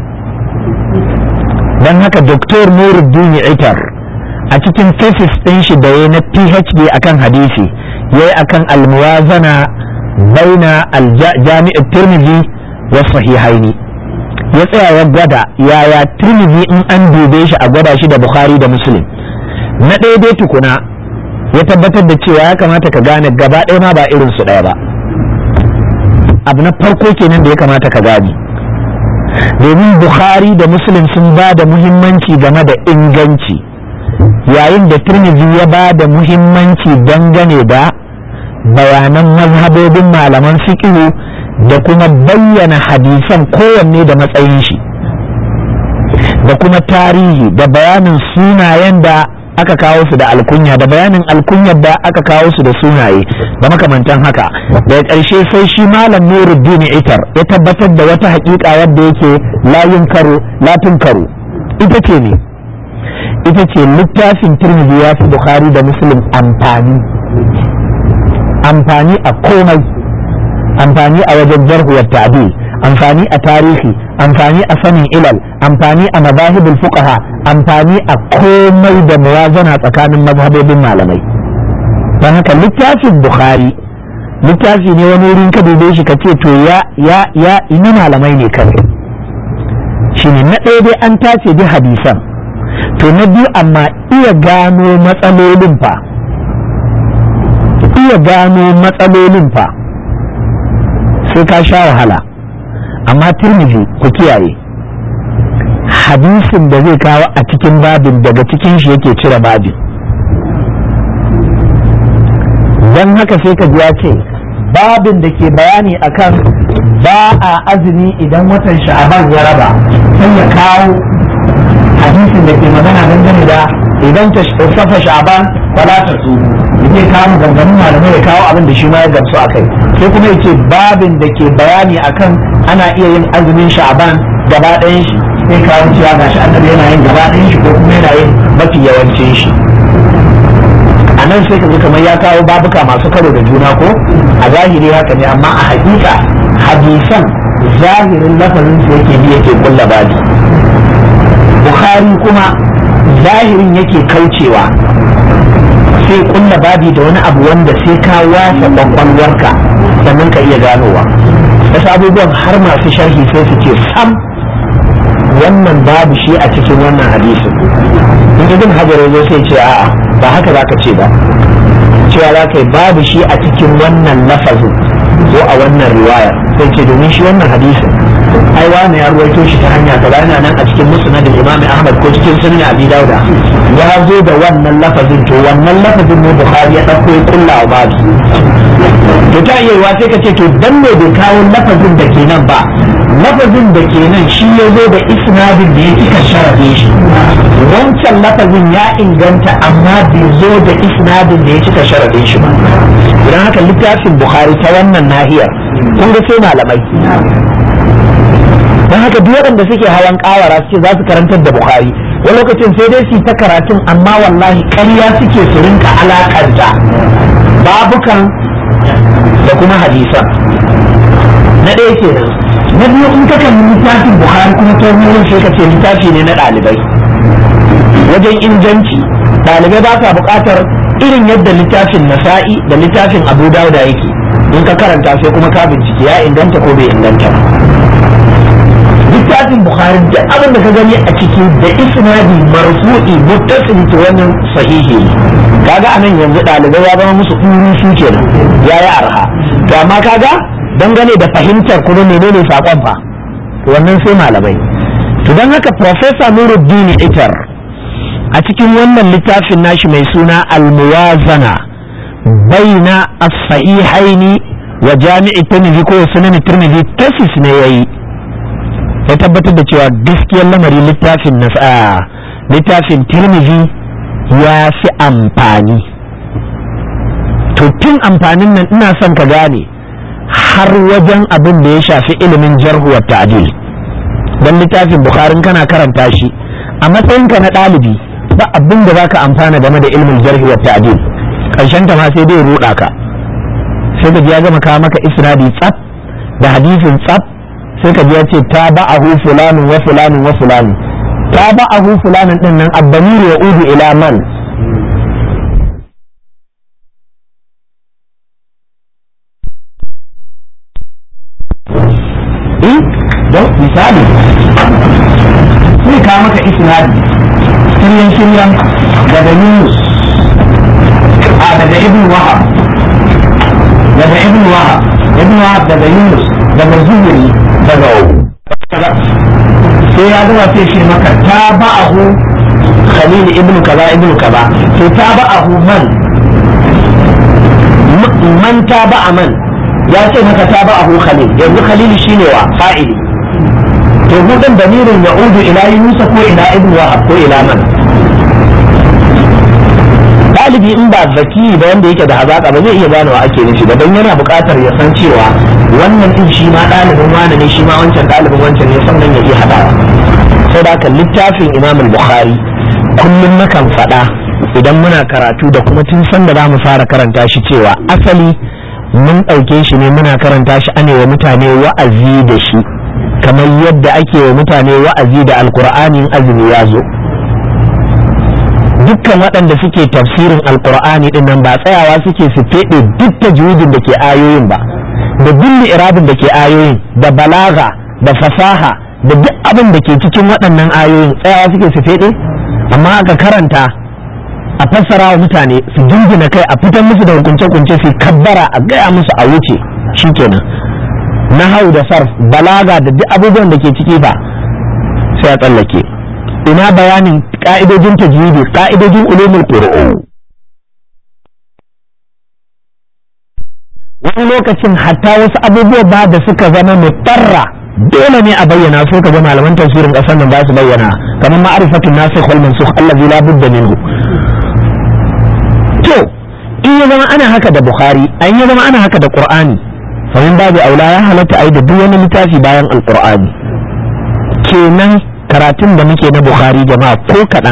don haka doktor nuruddin itar a cikin thesis ɗin shi da ya na phd akan hadisi ya yi akan almuwazana baina aljami'ar tirmidhi wa sahihaini ya tsaya ya gwada yaya tirmidhi in an dube shi a gwada shi da bukhari da muslim na ɗaya dai tukuna ya tabbatar da cewa ya kamata ka gane gaba ɗaya ma ba irin su ɗaya ba abu na farko kenan da ya kamata ka gane domin bukhari da muslim sun ba da muhimmanci game da inganci yayin da tirmidhi ya ba da muhimmanci dangane da bayanan mazhabobin malaman fiqhu da kuma bayyana hadisan kowanne da matsayin shi da kuma tarihi da bayanin sunayen da aka kawo su da alkunya da bayanin alkunyar da aka kawo su da sunaye da makamantan haka daga ƙarshe sai shi malam nuruddin itar ya tabbatar da wata haƙiƙa wadda yake layin karo latin karo ita ce ne ita ce littafin turmidi ya fi bukhari da muslim amfani amfani a komai amfani a wajen jarhuwar ta'dil amfani a tarihi amfani a sanin ilal amfani a mazahibul fuqaha amfani a komai da muwazana tsakanin mazhabobin malamai don haka littafin bukhari littafi ne wani wurin ka dube shi ka ce to ya ya ya ina malamai ne kawai shine na ɗaya dai an tace bi hadisan to na biyu amma iya gano matsalolin fa iya gano matsalolin fa sai ka sha wahala amma turmiji ku kiyaye hadisin da zai kawo a cikin babin daga cikin shi yake cire babin don haka sai ka ji ya ce babin da ke bayani akan ba a azumi idan watan sha'aban ya raba sai ya kawo hadisin da ke magana dangane da idan ta safa sha'aban fala ta su yake kawo gangamin malamai ya kawo abin da shi ma ya gamsu a kai sai kuma yake babin da ke bayani akan ana iya yin azumin sha'aban gaba ɗayan shi sai kawo cewa gashi annabi yana yin gaba ɗayan shi ko kuma yana yin mafi yawancin shi a nan sai ka ji kamar ya kawo babuka masu karo da juna ko a zahiri haka ne amma a hakika hadisan zahirin lafazin su yake bi yake kulla babi bukhari kuma zahirin yake kaucewa sai kulla babi da wani abu wanda sai ka wasa kwakwalwarka sannan ka iya ganowa wasu abubuwan har masu sharhi sai su ce sam wannan babu shi a cikin wannan hadisin in ibn hajar zo sai ce a'a ba haka za ka ce ba cewa za ka yi babu shi a cikin wannan lafazin ko a wannan riwayar sai ce domin shi wannan hadisin ai wani ya ruwaito shi ta hanya kaza yana nan a cikin musnad imam ahmad ko cikin sunan abi dauda ya zo da wannan lafazin to wannan lafazin ne bukhari ya dauko ya kulla wa babu to ta iya yiwa sai ka ce to dan me bai kawo lafazin da ke nan ba lafazin da ke nan shi ya zo da isnadin da ya cika sharafe shi wancan lafazin ya inganta amma bai zo da isnadin da ya cika sharafe shi ba idan haka littafin bukhari ta wannan nahiyar kun ga sai malamai don haka duk waɗanda suke hawan kawara suke za su karantar da bukhari wani lokacin sai dai su ta karatun amma wallahi ƙarya suke su rinka alakanta babukan da kuma hadisan na ɗaya kenan na biyu in ka kalli littafin bukhari kuma ta wurin sai ka ce littafi ne na ɗalibai wajen inganci ɗalibai ba sa buƙatar irin yadda littafin nasa'i da littafin abu dauda yake in ka karanta sai kuma ka bincike ya inganta ko bai inganta ba littafin bukhari duk abin da ka gani a ciki da isnadi marfu'i muttasili to wannan sahihi ne kaga anan yanzu ɗalibai ya zama musu ɗuri su kenan ya yi arha to amma kaga dangane da fahimtar kuma menene saƙon fa to wannan sai malamai to don haka professor nuruddin itar a cikin wannan littafin nashi mai suna al-muwazana baina as-sahihaini wa jami'i tirmidhi ko sunan tirmidhi tasis ne yayi ya tabbatar da cewa gaskiyar lamari littafin nasa littafin tirmidhi ya fi amfani to tun amfanin nan ina son ka gane har wajen abin da ya shafi ilimin jarhu wa ta'dil dan littafin bukharin kana karanta shi a matsayinka na ɗalibi ba abin da zaka amfana game da ilimin jarhi wa ta'dil karshen ta ma sai dai ruɗa ka sai ka ji ya gama kawo maka isnadi tsaf da hadisin tsaf sai ka ji ya ce ta ba'ahu fulanin wa fulanin wa fulanin ta ba'ahu fulanin din nan abbamir ya udu ila man don misali sai ka maka isnadi shiryan shiryan daga Yunus a daga Ibn Wahab daga Ibn Wahab Ibn Wahab daga Yunus daga Zuhri daga sai ya zama sai shi maka ta ba'ahu Khalil ibn kaza ibn kaza to ta ba'ahu man man ta ba'a man ya ce maka ta ba'ahu Khalil yanzu Khalil shine wa fa'ili to gudun damirin ya udu ila yunusa ko ila ibn wahab ko ila man ɗalibi in ba zaki da wanda yake da hazaka ba zai iya gane wa ake nufi ba don yana buƙatar ya san cewa wannan din shi ma ɗalibin wani ne shi ma wancan ɗalibin wancan ne sannan ya iya haɗawa sai da haka littafin imam bukhari kullum nakan faɗa idan muna karatu da kuma tun san da za mu fara karanta shi cewa asali mun ɗauke shi ne muna karanta shi ane wa mutane wa'azi da shi kamar yadda ake wa mutane wa'azi da alkur'ani azumi ya zo dukkan waɗanda suke tafsirin alkur'ani din nan ba tsayawa suke su feɗe duk tajwidin da ke ayoyin ba da duk irabin da ke ayoyin da balaga da fasaha da duk abin da ke cikin waɗannan ayoyin tsayawa suke su feɗe amma aka karanta a fassara wa mutane su jingina kai a fitar musu da hukunce-hukunce su kabbara a gaya musu a wuce shikenan na hau da sarf balaga da duk abubuwan da ke ciki ba sai a tsallake ina bayanin ka'idojin tajwidi ka'idojin ulumul qur'an wani lokacin hatta wasu abubuwa ba da suka zama mutarra dole ne a bayyana su ka ga malaman tafsirin kasar nan ba su bayyana kamar ma'arifatun nasikh wal mansukh allazi la budda minhu to in ya zama ana haka da bukhari an ya zama ana haka da qur'ani fa min babu aula ya halatta ai da duk wani littafi bayan alqur'ani kenan karatun da muke na bukhari jama'a ko kaɗan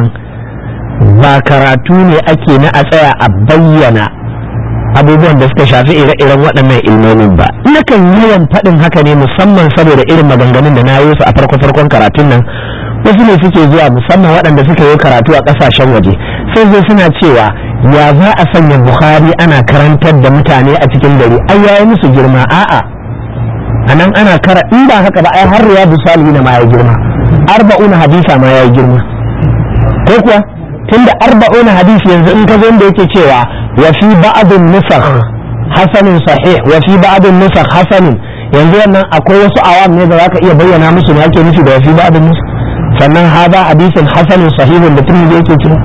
ba karatu ne ake na a tsaya a bayyana abubuwan da suka shafi ire-iren waɗannan ilmomin ba nakan yawan faɗin haka ne musamman saboda irin maganganun da na yi su a farko-farkon karatun nan wasu ne suke zuwa musamman waɗanda suka yi karatu a ƙasashen waje sai zai suna cewa ya za a sanya bukhari ana karantar da mutane a cikin gari ai yayi musu girma a'a a nan ana kara in ba haka ba ai har riyadu salihin ma ya girma arba'una hadisa ma ya girma ko kuwa tunda arba'una hadisi yanzu in ka zo da yake cewa wa fi ba'dun nusakh hasanun sahih wa fi ba'dun nusakh hasanun yanzu wannan akwai wasu awam ne da zaka iya bayyana musu me ake nufi da wa fi ba'dun nusakh sannan hada hadisin hasanun sahihun da tun yake cewa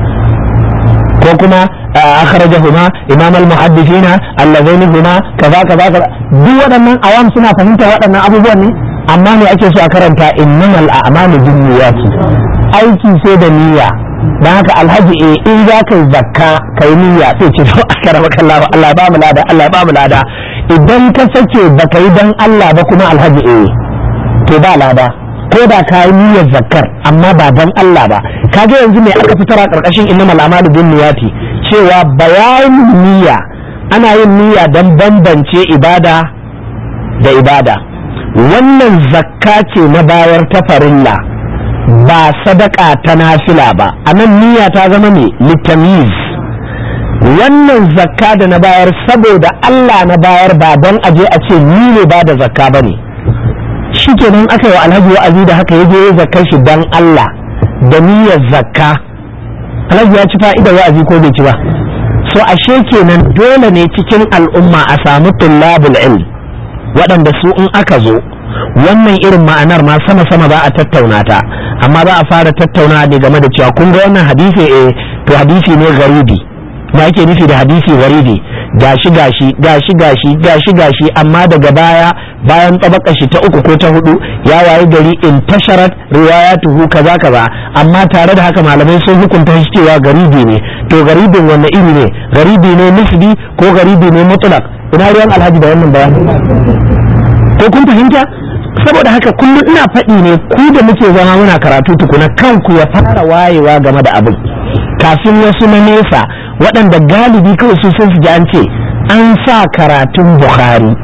ko kuma akhrajahuma imam al-muhaddithina allazaini huma kaza kaza kaza duk waɗannan awam suna fahimtar waɗannan abubuwan ne amma me ake so a karanta innamal a'malu binniyati aiki sai da niyya dan haka alhaji eh in za ka yi zakka ka yi niyya sai ce to akara maka Allah Allah ba mu lada Allah ba mu lada idan ka sake baka yi dan Allah ba kuma alhaji eh to ba lada ko da ka yi niyyar zakkar amma ba dan Allah ba kaga yanzu me aka fitar a karkashin innamal a'malu binniyati cewa bayanin niyya ana yin niyya dan bambance ibada da ibada wannan zakka ce na bayar ta farilla ba sadaka ta nafila ba a nan niyya ta zama ne litamiz wannan zakka da na bayar saboda Allah na bayar ba don aje a ce ni ne ba da zakka ba ne shikenan aka yi wa alhaji wa'azi da haka ya je ya zakka shi don Allah da niyyar zakka alhaji ya ci fa'idar wa'azi ko bai ci ba so ashe kenan dole ne cikin al'umma a samu tullabul ilm waɗanda su in aka zo wannan irin ma'anar ma sama sama za a tattauna ta amma ba a fara tattauna ne game da cewa kun ga wannan hadisi eh to hadisi ne garibi da ake nufi da hadisi garibi gashi gashi gashi gashi gashi gashi amma daga baya bayan tabaka shi ta uku ko ta hudu ya waye gari in tasharat riwayatuhu kaza kaza amma tare da haka malamai sun hukunta shi cewa garibi ne to garibin wanne iri ne garibi ne nisbi ko garibi ne mutlaq ina ruwan alhaji da wannan bayani ko kun fahimta saboda haka kullum ina faɗi ne ku da muke zama muna karatu tukuna kanku ya fara wayewa game da abin kafin wasu na nesa waɗanda galibi kawai su sun ji an ce an sa karatun bukhari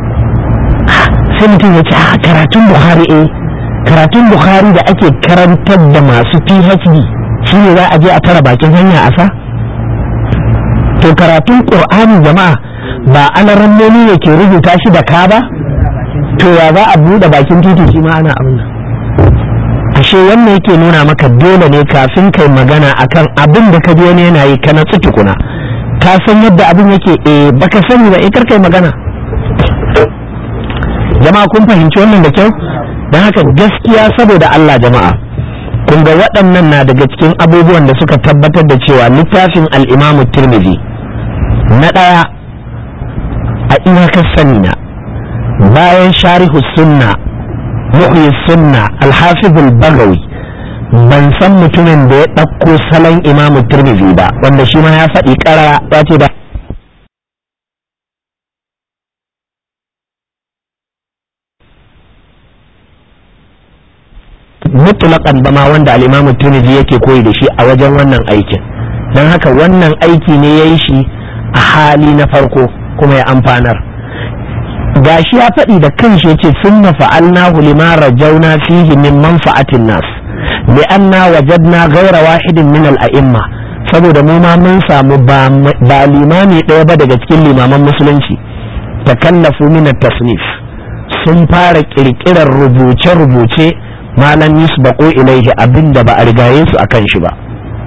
sai mutum ya ce a karatun bukhari eh karatun bukhari da ake karantar da masu phd shi ne za a je a tara bakin hanya a sa to karatun ƙur'ani jama'a ba alarammomi ne ke rubuta shi da ka ba to ya za a buɗe bakin titi shi ma ana abin nan ashe wannan yake nuna maka dole ne kafin kai magana akan abin da ka je ne yana yi ka natsu tukuna ka san yadda abin yake eh baka sani ba eh kar kai magana jama'a kun fahimci wannan da kyau don haka gaskiya saboda Allah jama'a kun ga waɗannan na daga cikin abubuwan da suka tabbatar da cewa littafin al-Imam Tirmidhi na ɗaya a iyakar sani na bayan sharihu sunna muhyi sunna alhafizul bagawi ban san mutumin da ya ɗauko salon imamu turmizi ba wanda shi ma ya faɗi ƙara ya ce ba mutulakan ba ma wanda al'imamu turmizi yake koyi da shi a wajen wannan aikin don haka wannan aiki ne ya yi shi a hali na farko kuma ya amfanar gashi ya faɗi da kanshi yace sunna fa'alnahu lima rajauna fihi min manfa'atin nas li'anna wajadna ghayra wahidin min al-a'imma saboda mu ma mun samu ba limami ɗaya ba daga cikin limaman musulunci takallafu min at-tasnif sun fara kirkirar rubuce-rubuce malam yusbaqu ilaihi abinda ba a rigaye su akan shi ba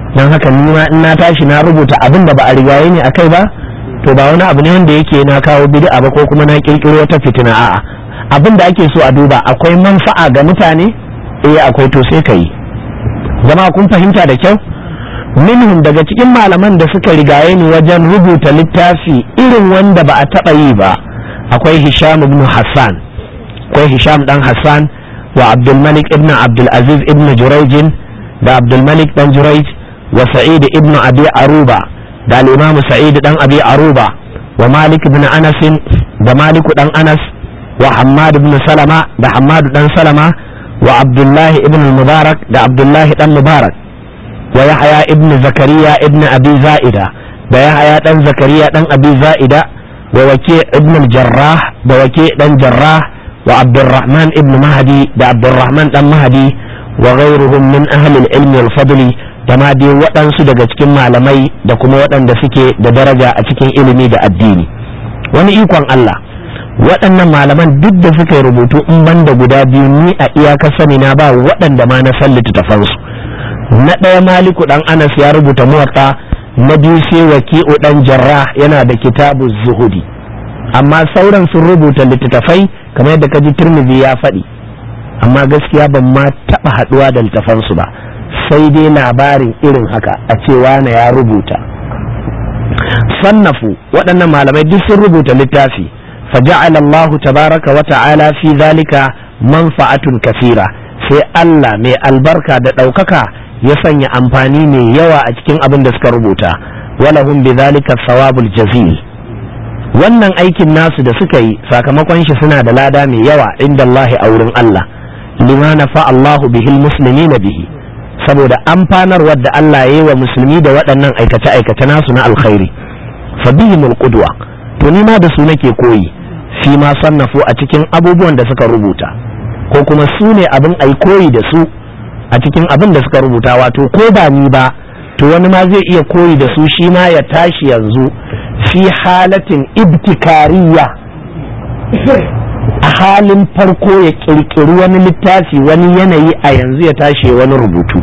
don haka ni ma in na tashi na rubuta abin da ba a rigaye ne akai ba to ba wani abu ne wanda yake na kawo bid'a ba ko kuma na kirkiro wata fitina a'a abin da ake so a duba akwai manfa'a ga mutane eh akwai to sai ka yi jama'a kun fahimta da kyau minhum daga cikin malaman da suka rigaye ni wajen rubuta littafi irin wanda ba a taɓa yi ba akwai hisham ibn hassan akwai hisham dan hassan wa abdulmalik ibn abdulaziz ibn jurayjin da abdulmalik dan jurayj wa sa'id ibn abi aruba da al-imam sa'id dan abi aruba wa malik ibn anas da malik dan anas wa hammad ibn salama da hammad dan salama wa abdullahi ibn mubarak da abdullahi dan mubarak wa yahya ibn zakariya ibn abi za'ida da yahya dan zakariya dan abi za'ida wa waki ibn al-jarrah da waki dan jarrah wa abdurrahman ibn mahdi da abdurrahman dan mahdi wa ghayruhum min ahli al-ilm wal fadli da ma dai waɗansu daga cikin malamai da kuma waɗanda suke da daraja a cikin ilimi da addini wani ikon Allah waɗannan malaman duk da suka yi rubutu in banda guda biyu ni a iyakar sani na ba waɗanda ma na san littattafansu na ɗaya maliku ɗan anas ya rubuta muwatta na biyu sai waki'u ɗan jarrah yana da kitabu zuhudi amma sauran sun rubuta littattafai kamar yadda kaji turmizi ya faɗi amma gaskiya ban ma taɓa haɗuwa da littattafansu ba sai dai labarin irin haka a cewa na ya rubuta sannafu waɗannan malamai duk sun rubuta littafi فجعل الله تبارك وتعالى في ذلك منفعة كثيرة sai Allah mai albarka da ɗaukaka ya sanya amfani mai yawa a cikin abin da suka rubuta walahum bi zalika sawabul jazil wannan aikin nasu da suka yi sakamakon shi suna da lada mai yawa inda Allah a wurin Allah lima nafa Allahu bihil muslimina bihi saboda amfanarwar da Allah ya yi wa musulmi da waɗannan aikace-aikace nasu na alkhairi fa bihimul qudwa to ni ma da su nake koyi fi ma sannafu a cikin abubuwan da suka rubuta ko kuma su ne abin ai koyi da su a cikin abin da suka rubuta wato ko ba ni ba to wani ma zai iya koyi da su shi ma ya tashi yanzu fi halatin ibtikariya a halin farko ya kirkiri wani littafi wani yanayi a yanzu ya tashi wani rubutu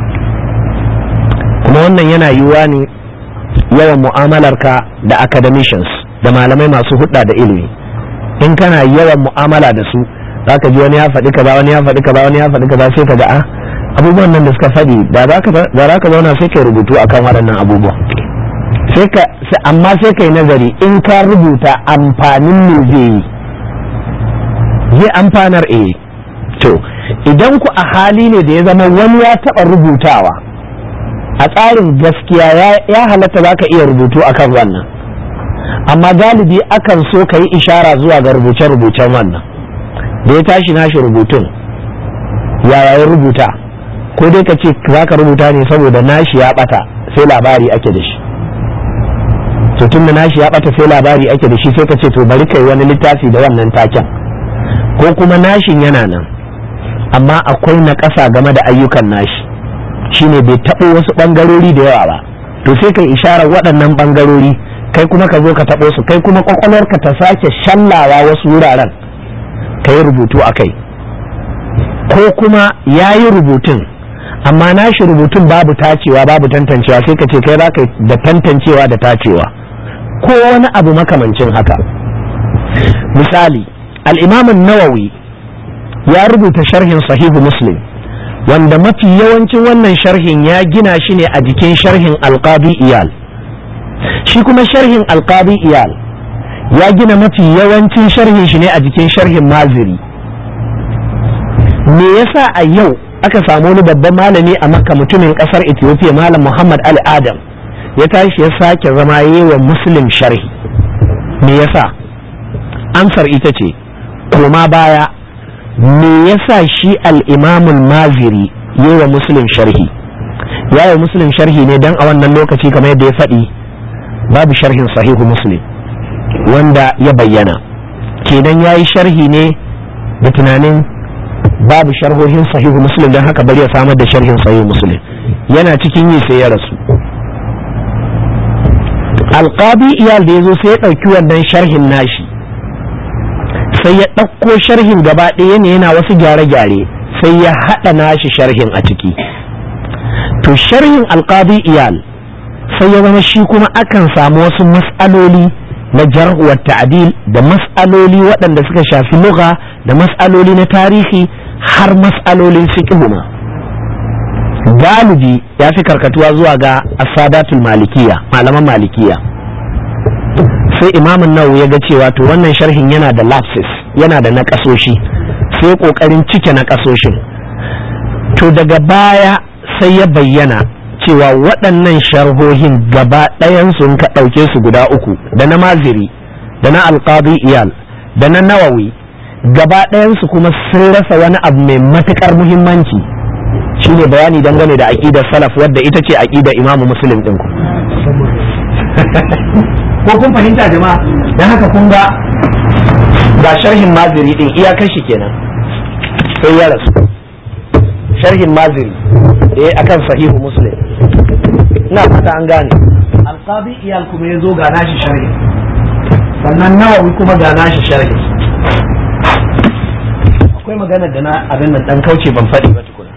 kuma wannan yana yiwuwa ne yawan mu'amalarka da academicians da malamai masu hudda da ilimi in kana yawan mu'amala da su zaka ji wani ya faɗi kaza wani ya faɗi kaza wani ya faɗi kaza sai ka ga a abubuwan nan da suka faɗi da za ka zauna sai ka rubutu akan waɗannan abubuwa sai ka amma sai ka yi nazari in ka rubuta amfanin me zai yi zai amfanar eh to idan ku a hali ne da ya zama wani ya taɓa rubutawa a tsarin gaskiya ya halatta za ka iya rubutu akan wannan amma galibi akan so ka yi ishara zuwa ga rubuce-rubucen wannan da ya tashi nashi rubutun yaya ya rubuta ko dai ka ce za ka rubuta ne saboda nashi ya bata sai labari ake da shi to tun da nashi ya bata sai labari ake da shi sai ka ce to bari kai wani littafi da wannan taken ko kuma nashin yana nan amma akwai na ƙasa game da ayyukan nashi shine bai taɓo wasu ɓangarori da yawa ba to sai kai isharar waɗannan ɓangarori kai kuma ka zo ka taɓo su kai kuma ƙwaƙwalwarka ta sake shallawa wasu wuraren ka yi rubutu a kai ko kuma ya yi rubutun amma nashi rubutun babu tacewa babu tantancewa sai ka ce kai za ka da tantancewa da tacewa ko wani abu makamancin haka misali al'imamin nawawi ya rubuta sharhin sahihu muslim wanda mafi yawancin wannan sharhin ya gina shi ne a jikin sharhin alqadi iyal shi kuma sharhin alqadi iyal ya gina mafi yawancin sharhin shi ne a jikin sharhin maziri me yasa a yau aka samu wani babban malami a makka mutumin kasar ethiopia malam muhammad al adam ya tashi ya sake zama yi wa muslim sharhi me yasa amsar ita ce koma baya me yasa shi al-imamul maziri yi wa muslim sharhi ya yi muslim sharhi ne don a wannan lokaci kamar yadda ya faɗi babu sharhin sahihu muslim wanda ya bayyana kenan ya yi sharhi ne da tunanin babu sharhohin sahihu muslim don haka bari ya samar da sharhin sahihu muslim yana cikin yi sai ya rasu alƙabi iyal da ya zo sai ya ɗauki wannan sharhin nashi sai ya ɗauko sharhin gaba ɗaya ne yana wasu gyare-gyare sai ya haɗa nashi sharhin a ciki to sharhin alqadi iyal sai ya zama shi kuma akan samu wasu mas'aloli na jarh wa ta'dil da mas'aloli waɗanda suka shafi lugha da mas'aloli na tarihi har mas'alolin fiqh ma galibi ya fi karkatuwa zuwa ga asadatul malikiya malaman malikiya sai imamun nawawi ya ga cewa to wannan sharhin yana da lapses yana da naƙasoshi sai ƙoƙarin cike naƙasoshin to daga baya sai ya bayyana cewa waɗannan sharhohin gaba ɗayansu ka ɗauke su guda uku da na maziri da na alƙadi iyal da na nawawi gaba ɗayansu kuma sun rasa wani abu mai matuƙar muhimmanci shine bayani dangane da aƙidar salaf wadda ita ce aƙidar imamu muslim ɗinku ko kun fahimta jama'a don haka kun ga ga sharhin maziri ɗin iyakar shi kenan sai ya rasu sharhin maziri eh akan sahihu muslim ina fata an gane alqabi iyal kuma ya zo ga nashi sharhi sannan nawawi kuma ga nashi sharhi akwai magana da na abin nan dan kauce ban faɗi ba tukuna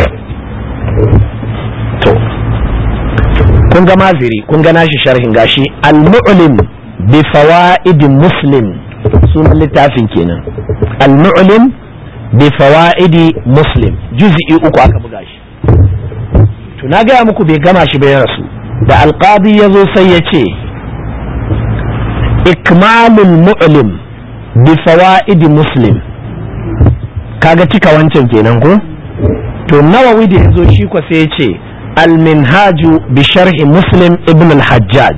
to kun ga maziri kun ga nashi sharhin gashi al-mu'lim bi fawaid muslim sunan littafin kenan al-mu'lim bi fawaid muslim juz'i uku aka buga shi to na gaya muku bai gama shi bai rasu da alqadi ya zo sai ya ce ikmalul mu'lim bi fawaid muslim kaga cika wancan kenan ko to nawawi da yazo shi ko sai ya ce al-minhaju bi sharhi muslim ibn al-hajjaj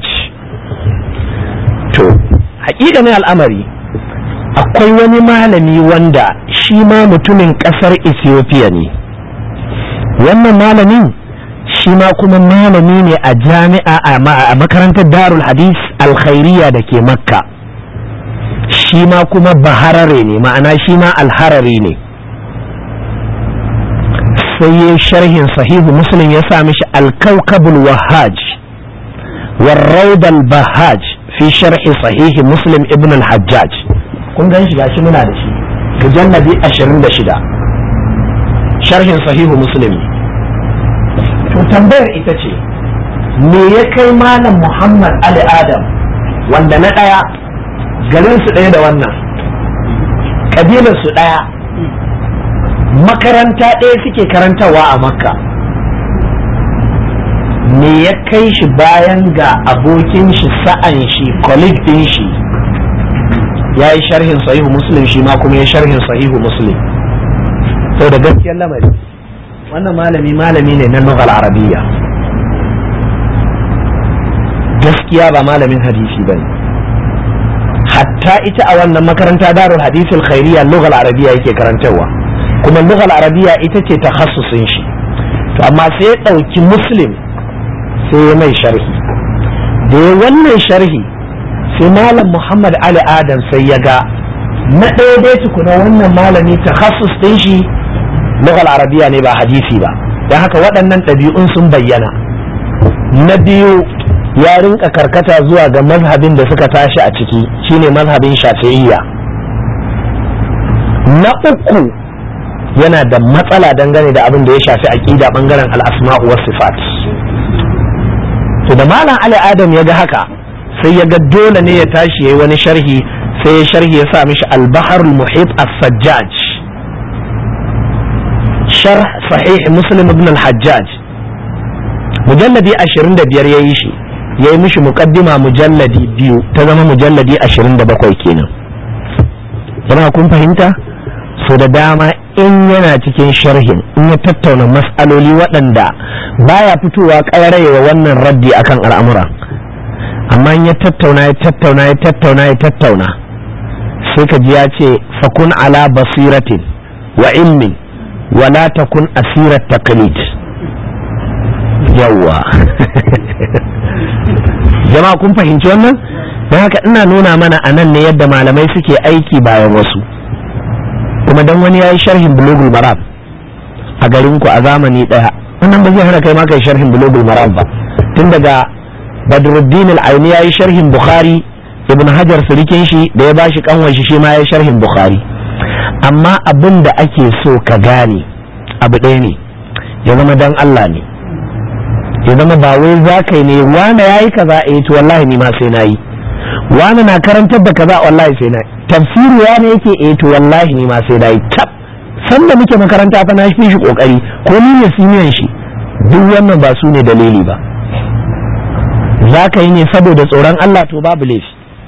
to haƙiƙa ne al'amari akwai wani malami wanda shi ma mutumin ƙasar ethiopia ne wannan malamin shi ma kuma malami ne a jami'a a makarantar darul hadis alkhairiya da ke makka shi ma kuma baharare ne ma'ana shi ma alharari ne sai ya sharhin sahihu muslim ya sa mishi alkaukabul wahaj warraudal bahaj fi sharhi sahihi muslim ibn al-hajjaj kun gan shi gashi muna da shi mujalladi 26 sharhin sahihu muslim to tambayar ita ce me ya kai malam muhammad ali adam wanda na ɗaya garin su ɗaya da wannan ƙabilar su ɗaya makaranta ɗaya suke karantarwa a makka me ya kai shi bayan ga abokin shi sa'an shi colleague ɗin shi ya yi sharhin sahihu muslim shi ma kuma ya sharhin sahihu muslim sau da gaskiyar lamari wannan malami malami ne na lughal arabiyya gaskiya ba malamin hadisi ba ne hatta ita a wannan makaranta darul hadisul khairiyya lughal arabiyya yake karantarwa kuma lughal arabiyya ita ce takhassusin shi to amma sai ya ɗauki muslim sai ya mai sharhi da ya wannan sharhi sai malam muhammad ali adam sai ya ga na ɗaya dai tukuna wannan malami takhassus ɗin shi lughal arabiya ne ba hadisi ba don haka waɗannan ɗabi'un sun bayyana na biyu ya rinka karkata zuwa ga mazhabin da suka tashi a ciki shine mazhabin shafi'iyya na uku yana da matsala dangane da abin da ya shafi aqida bangaren al-asma'u was sifat to da malam ali adam ya ga haka sai ya ga dole ne ya tashi yayi wani sharhi sai ya sharhi ya sa mishi al-bahr al-muhit as-sajjaj sharh sahih muslim ibn al-hajjaj mujalladi 25 yayi shi yayi mishi muqaddima mujalladi biyu ta zama mujalladi 27 kenan jama'a kun fahimta so da dama in yana cikin sharhin in ya tattauna mas'aloli waɗanda baya fitowa ƙararewa wannan raddi akan al'amura amma in ya tattauna ya tattauna ya tattauna ya tattauna sai ka ji ya ce fakun ala basiratin wa ilmin wala takun asirat taqlid yawwa jama'a kun fahimci wannan don haka ina nuna mana a nan ne yadda malamai suke aiki bayan wasu kuma dan wani ya yi sharhin bulogul maram a garinku a zamani ɗaya wannan ba zai hana kai ma kai sharhin bulogul maram ba tun daga badruddin al-aini ya yi sharhin bukhari ibn hajar surikin shi da ya bashi kanwan shi shi ma ya yi sharhin bukhari amma abin da ake so ka gane abu ɗaya ne ya zama dan Allah ne ya zama ba wai za ka yi ne wane ya yi kaza eh to wallahi ni ma sai na yi wane na karantar da kaza wallahi sai na yi tafsiri ya ne yake eh to wallahi ni ma sai na yi tab sanda muke makaranta fa na fi shi kokari ko ni ne siniyan shi duk wannan ba su ne dalili ba za ka yi ne saboda tsoron Allah to babu laifi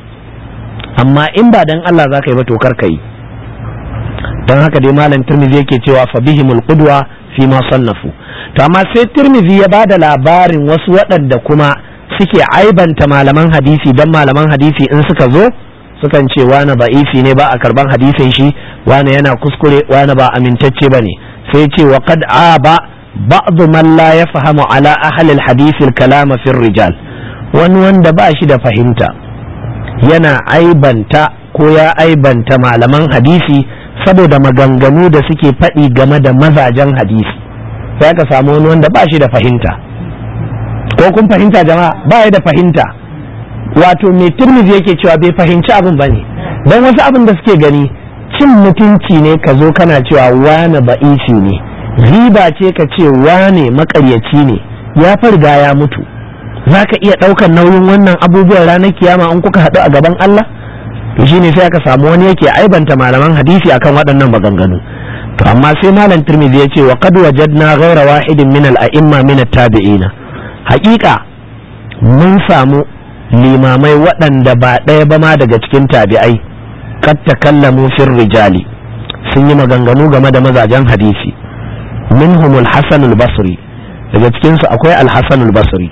amma in ba dan Allah za ka yi ba to kar ka yi don haka dai malam tirmidhi yake cewa fa bihimul qudwa fi ma sannafu to amma sai tirmidhi ya bada labarin wasu waɗanda kuma suke aibanta malaman hadisi dan malaman hadisi in suka zo sukan ce wani ba'ifi ne ba a karban hadisin shi wani yana kuskure wani ba amintacce bane sai ce wa qad aba ba'd man la yafhamu ala ahli al-hadith al-kalam fi rijal wani wanda ba shi da fahimta yana aibanta ko ya aibanta malaman hadisi saboda maganganu da suke faɗi game da mazajen hadisi sai ka samu wani wanda ba shi da fahimta ko kun fahimta jama'a ba ya da fahimta wato mai turmizi yake cewa bai fahimci abin ba ne don wasu abin da suke gani cin mutunci ne ka zo kana cewa wane ba'isi ne riba ce ka ce wane makaryaci ne ya farga ya mutu za ka iya ɗaukar nauyin wannan abubuwan ranar kiyama in kuka haɗu a gaban Allah to shine sai aka samu wani yake aibanta malaman hadisi akan waɗannan maganganu to amma sai malam Tirmidhi ya ce wa qad wajadna ghayra wahidin min al-a'imma min at-tabi'ina haƙiƙa mun samu limamai waɗanda ba ɗaya ba ma daga cikin tabi'ai kad takallamu fir rijali sun yi maganganu game da mazajen hadisi minhum al-hasan al-basri daga cikin su akwai al-hasan al-basri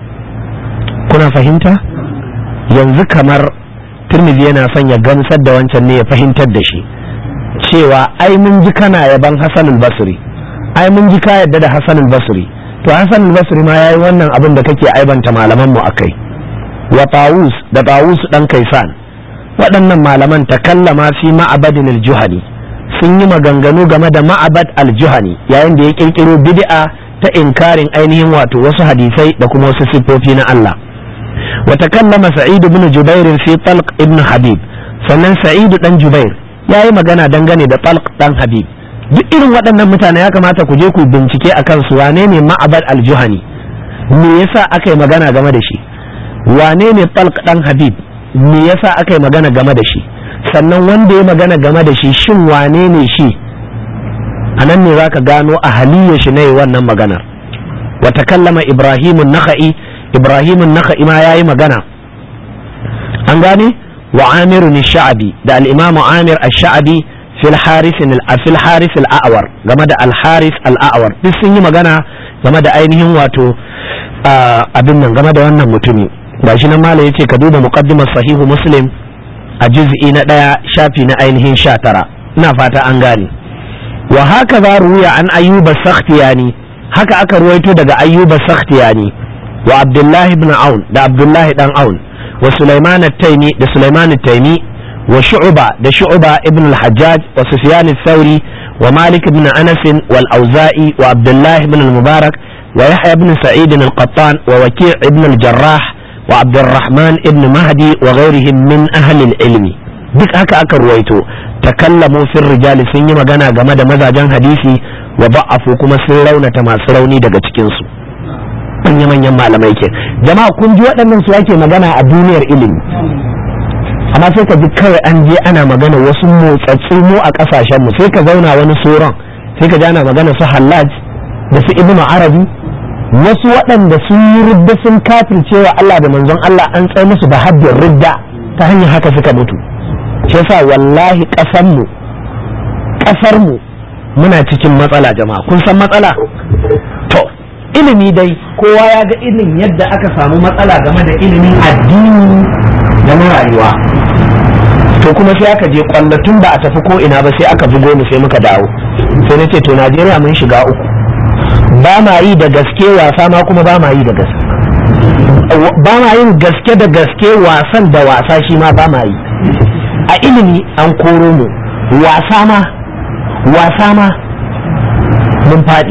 kuna fahimta yanzu kamar turmizi yana son ya gamsar da wancan ne ya fahimtar da shi cewa ai mun ji kana yaban Hassan basri ai mun ji ka yadda da Hassan basri to Hassan basri ma yayi wannan abin da kake aibanta malaman mu akai wa Tawus da Tawus dan Kaisan waɗannan malaman takallama fi ma'abadin al-juhani sun yi maganganu game da ma'abad al-juhani yayin da ya kirkiro bid'a ta inkarin ainihin wato wasu hadisai da kuma wasu siffofi na Allah وتكلم سعيد بن جبير في طلق ابن حبيب sannan sa'idu dan jubair ya yi magana dangane da talq dan habib duk irin waɗannan mutane ya kamata ku je ku bincike a kansu wane ne ma'abad aljuhani me yasa aka yi magana game da shi wane ne talq dan habib me yasa aka yi magana game da shi sannan wanda ya magana game da shi shin wane ne shi a nan ne zaka gano a haliyar shi ne wannan maganar wa takallama ibrahimun naka'i ibrahimun naka'i ma yayi magana an gane wa amirun sha'abi da al-imam amir ash-sha'abi fil haris fil haris al-a'war game da al-haris al-a'war duk sun yi magana game da ainihin wato abin nan game da wannan mutumi gashi nan malai yace ka duba muqaddimar sahihu muslim a juz'i na daya shafi na ainihin sha tara ina fata an gane wa haka za ruya an ayyuba sakhtiyani haka aka ruwaito daga ayyuba sakhtiyani wa abdullahi ibn aun da abdullahi dan aun wa sulaiman at-taimi da sulaiman at-taimi wa shu'ba da shu'ba ibn al-hajjaj wa sufyan ath-thawri wa malik ibn anas wal auza'i wa abdullahi ibn al-mubarak wa yahya ibn sa'id al-qattan wa waki' ibn al-jarrah wa abdurrahman ibn mahdi wa ghayrihim min ahli al-ilmi duk haka aka ruwaito takallamu fil rijali sun yi magana game da mazajen hadisi wa ba'afu kuma sun raunata masu rauni daga cikin su manya-manyan malamai ke jama'a kun ji waɗannan su ake magana a duniyar ilimi amma sai ka ji kawai an je ana magana wasu motsatsu mu a ƙasashen mu sai ka zauna wani soron sai ka ji ana magana su hallaj da su ibnu arabi wasu waɗanda sun yi ridda sun kafircewa Allah da manzon Allah an tsaye musu da haddin ridda ta hanyar haka suka mutu shi yasa wallahi ƙasarmu ƙasarmu muna cikin matsala jama'a kun san matsala to ilimi dai kowa ya ga irin yadda aka samu matsala game da ilimin addini da na rayuwa to kuma sai aka je tun ba a tafi ko ina ba sai aka bugo mu sai muka dawo sai na ce to najeriya mun shiga uku ba ma yi da gaske wasa ma kuma ba ma yi da gaske ba ma yin gaske da gaske wasan da wasa shi ma ba ma yi a ilimi an koro mu wasa ma wasa ma mun faɗi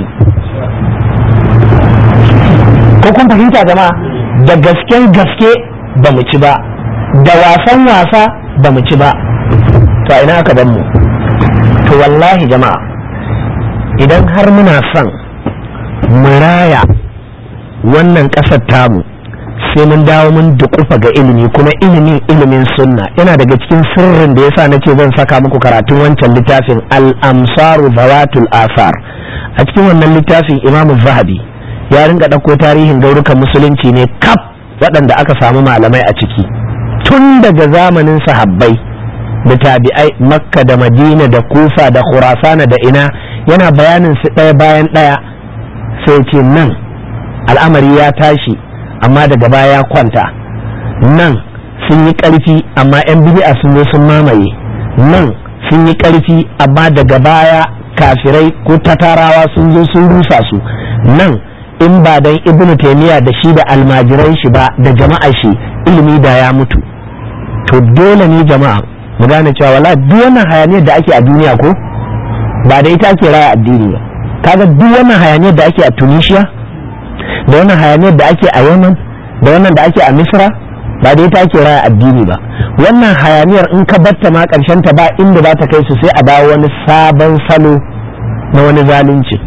ko kun fahimta jama'a da gasken gaske ba mu ci ba da wasan wasa ba mu ci ba to a ina aka ban mu to wallahi jama'a idan har muna son mu raya wannan ƙasar tamu sai mun dawo mun dukufa ga ilimi kuma ilimin ilimin sunna yana daga cikin sirrin da yasa nace zan saka muku karatun wancan littafin al-amsaru zawatul asar a cikin wannan littafin imamu zahabi ya ringa ɗauko tarihin gaurukan musulunci ne kaf waɗanda aka samu malamai a ciki tun daga zamanin sahabbai da tabi'ai makka da madina da kufa da khurasana da ina yana bayanin su ɗaya bayan ɗaya sai ce nan al'amari ya tashi amma daga baya ya kwanta nan sun yi ƙarfi amma 'yan bid'a sun zo sun mamaye nan sun yi ƙarfi amma daga baya kafirai ko tatarawa sun zo sun rusa su nan in ba dan ibnu taymiya da shi da almajiran shi ba da jama'a shi ilimi da ya mutu to dole ne jama'a mu gane cewa wala duk wannan hayaniyar da ake a duniya ko ba da ita ake raya addini ba kaga duk wannan hayaniyar da ake a tunisia da wannan hayaniyar da ake a yaman da wannan da ake a misra ba da ita ake raya addini ba wannan hayaniyar in ka batta ma karshen ta ba inda za ta kai su sai a dawo wani sabon salo na wani zalunci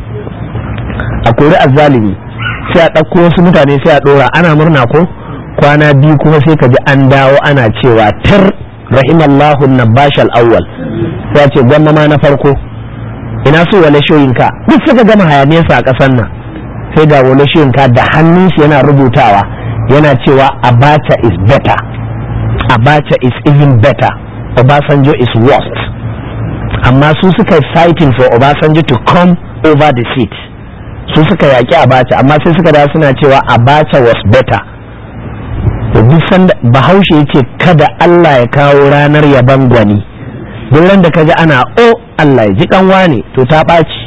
a kori azzalimi sai a ɗauko wasu mutane sai a ɗora ana murna ko kwana biyu kuma sai ka ji an dawo ana cewa tir rahimallahu nabash al-awwal sai ce gwamma ma na farko ina so wale shoyinka duk suka gama hayaniyarsa a ƙasar nan sai ga wale shoyinka da hannun shi yana rubutawa yana cewa abacha is better abacha is even better obasanjo is worst amma su suka fighting for obasanjo to come over the seat su suka yaƙi abacha amma sai suka da suna cewa abacha was better to duk sanda bahaushe ya ce kada Allah ya kawo ranar yaban gwani duk ran da kaji ana o Allah ya ji kanwa ne to ta ɓaci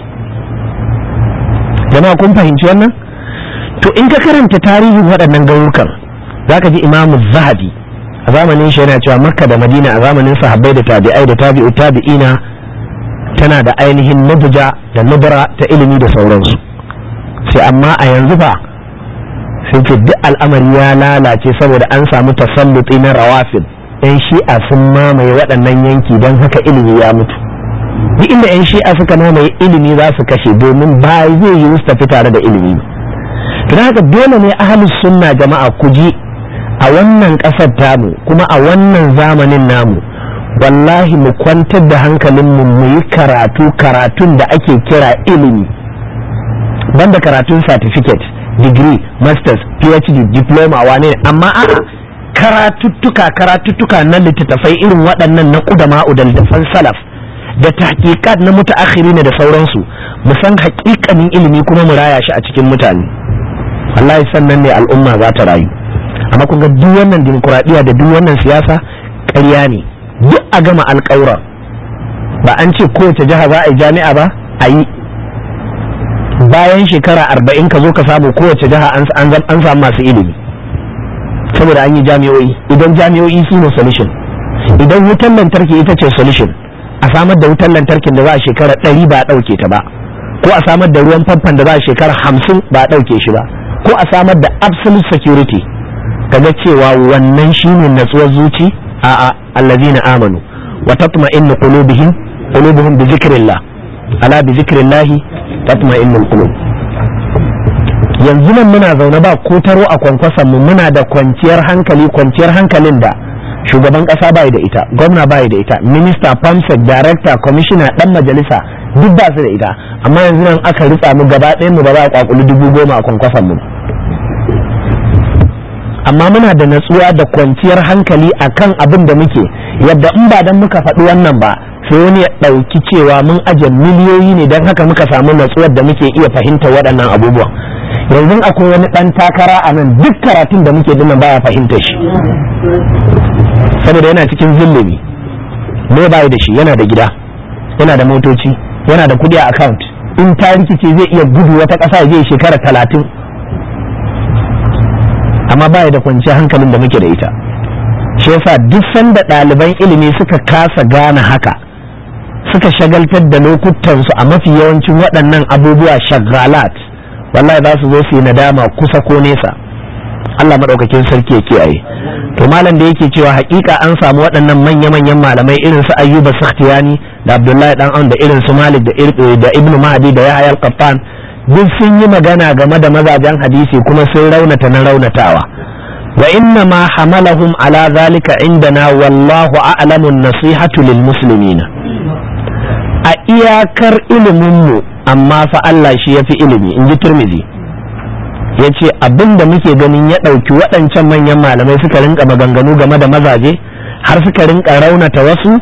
jama'a kun fahimci wannan to in ka karanta tarihin waɗannan garurukan zaka ji imamu zahabi a zamanin shi yana cewa makka da madina a zamanin sahabbai da tabi'ai da tabi'u tabi'ina tana da ainihin nubuja da nubura ta ilimi da sauransu sai amma a yanzu fa sai ce duk al'amari ya lalace saboda an samu tasalluti na rawafin yan shi'a sun mamaye waɗannan yanki don haka ilimi ya mutu duk inda yan shi'a suka mamaye ilimi za su kashe domin ba zai yi su tafi tare da ilimi to haka dole ne ahalus sunna jama'a ku ji a wannan ƙasar tamu kuma a wannan zamanin namu wallahi mu kwantar da hankalinmu mu yi karatu karatun da ake kira ilimi banda karatun certificate degree masters phd diploma wane ne amma a'a karatuttuka karatuttuka na littattafai irin waɗannan na ƙudama da littattafan salaf da tahqiqat na mutaakhiri ne da sauransu mu san haƙiƙanin ilimi kuma mu raya shi a cikin mutane wallahi sannan ne al'umma za ta rayu amma kun ga duk wannan dimokuraɗiyya da duk wannan siyasa ƙarya ne duk a gama alƙawura ba an ce kowace jiha za a yi jami'a ba a yi bayan shekara arba'in ka zo ka samu kowace jiha an samu masu ilimi saboda an yi jami'o'i idan jami'o'i su ne solution idan wutan lantarki ita ce solution a samar da wutan lantarkin da za a shekara ɗari ba a ɗauke ta ba ko a samar da ruwan famfan da za a shekara hamsin ba a ɗauke shi ba ko a samar da absolute security kaga cewa wannan shine natsuwar zuci a a allazina amanu wa tatma'innu qulubihim qulubuhum bi zikrillah ala bi zikrillah tatma'innul qulub yanzu nan muna zaune ba ko taro a kwankwason mu muna da kwanciyar hankali kwanciyar hankalin da shugaban kasa bai da ita gwamna bai da ita minista famsec director commissioner dan majalisa duk ba su da ita amma yanzu nan aka ritsa mu gaba ɗayan mu ba za a kwakuli dubu goma a kwankwason mu amma muna da natsuwa da kwanciyar hankali akan abin da muke yadda in ba dan muka faɗi wannan ba sai wani ya ɗauki cewa mun aje miliyoyi ne don haka muka samu natsuwar da muke iya fahimta waɗannan abubuwan yanzu akwai wani ɗan takara a nan duk karatun da muke dinnan baya fahimta shi saboda yana cikin zillimi me bai da shi yana da gida yana da motoci yana da kuɗi a account in ta rikice zai iya gudu wata ƙasa zai shekara talatin amma baya da kwanciyar hankalin da muke da ita shi yasa duk sanda ɗaliban ilimi suka kasa gane haka suka shagaltar da lokutansu a mafi yawancin waɗannan abubuwa shagalat wallahi za su zo su yi nadama kusa ko nesa Allah maɗaukakin sarki ya kiyaye to malam da yake cewa hakika an samu waɗannan manya-manyan malamai irin su ayyuba sakhtiyani da abdullahi dan da irin su malik da ibnu mahdi da yahya al-qattan duk sun yi magana game da mazajen hadisi kuma sun raunata na raunatawa wa inna ma hamalahum ala zalika indana wallahu a'lamu nasihatu lil muslimina a iyakar iliminmu amma fa Allah shi yafi ilimi in ji turmizi ya ce abin da muke ganin ya ɗauki waɗancan manyan malamai suka rinka maganganu game da mazaje har suka rinka raunata wasu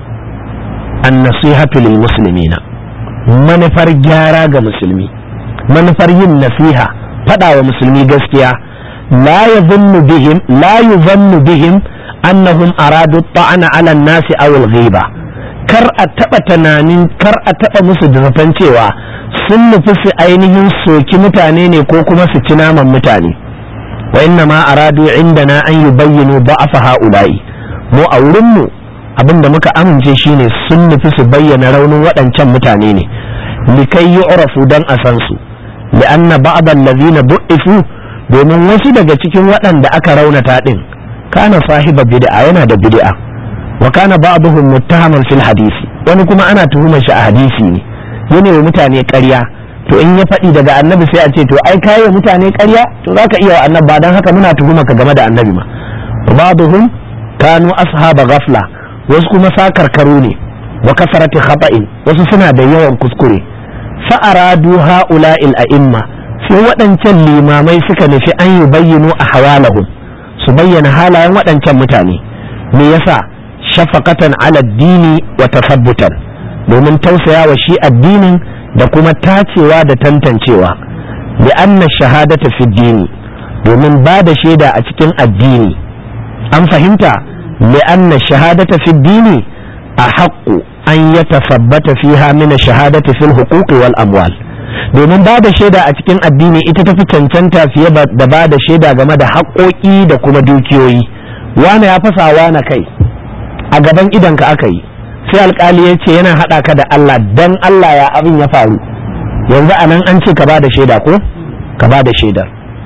an nasihatu lil muslimina manufar gyara ga musulmi manufar yin nasiha faɗa wa musulmi gaskiya la yadhunnu bihim la yuzannu bihim annahum aradu ta'ana ala nasi aw al-ghiba kar a taɓa tunanin kar a taɓa musu da cewa sun nufi su ainihin soki mutane ne ko kuma su ci naman mutane wa inna ma aradu indana an yi bayyano ba'afa ha'ula'i mu a wurinmu abin da muka amince shine sun nufi su bayyana raunin waɗancan mutane ne likai yi urafu don a san su li'anna ba'dan lazina bu'ifu domin wasu daga cikin waɗanda aka raunata ɗin kana sahiba bid'a yana da bid'a wa kana ba'dhum muttahaman fil hadisi wani kuma ana tuhumar shi a hadisi ne yana wa mutane ƙarya to in ya faɗi daga annabi sai a ce to ai kai wa mutane ƙarya to zaka iya wa annabi ba dan haka muna tuhuma ka game da annabi ma ba'dhum kanu ashaba ghafla wasu kuma sakarkaru ne wa kasarati khata'in wasu suna da yawan kuskure fa aradu ha'ula'il a'imma sai waɗancan limamai suka nufi an yi bayyano a hawalahum su bayyana halayen waɗancan mutane me yasa shafaqatan ala dini wa tasabbutan domin tausaya wa shi addinin da kuma tacewa da tantancewa bi anna shahadata fi dini domin ba da shaida a cikin addini an fahimta li anna shahadata fi dini a haƙƙu an ya tasabbata fiha min shahadati fil huquqi wal amwal domin ba da shaida a cikin addini ita tafi cancanta fiye da ba da shaida game da haƙoƙi da kuma dukiyoyi wane ya fasa wane kai a gaban idanka aka yi sai alkali ya ce yana haɗa ka da Allah dan Allah ya abin ya faru yanzu a nan an ce ka ba da shaida ko ka ba da shaidar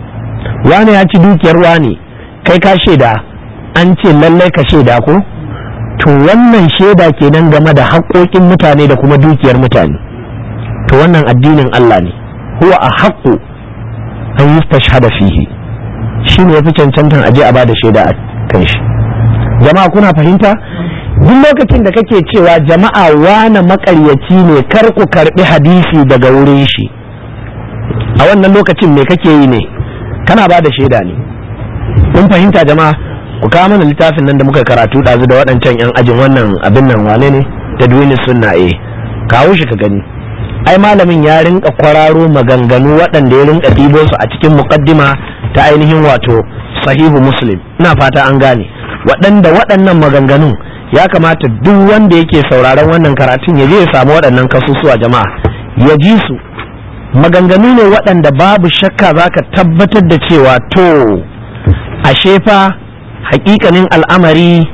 wane ya ci dukiyar wane kai ka shaida an ce lallai ka shaida ko to wannan shaida kenan game da haƙoƙin mutane da kuma dukiyar mutane to wannan addinin Allah ne huwa a haƙo an yi tashhada fihi shi ne ya fi cancantan aje a ba da shaida a kan shi jama'a kuna fahimta duk lokacin da kake cewa jama'a wane makaryaci ne kar ku karbi hadisi daga wurin shi a wannan lokacin me kake yi ne kana ba da shaida ne kun fahimta jama'a ku kawo mana littafin nan da muka karatu ɗazu da waɗancan 'yan ajin wannan abin nan wane ne da duwini sunna eh kawo shi ka gani ai malamin ya rinka kwararo maganganu waɗanda ya rinka ɗibo su a cikin muqaddima ta ainihin wato sahihu muslim ina fata an gane waɗanda waɗannan maganganun ya kamata duk wanda yake sauraron wannan karatun ya je ya samu waɗannan kasusuwa jama'a ya ji su maganganu ne waɗanda babu shakka za ka tabbatar da cewa to ashe fa hakikanin al'amari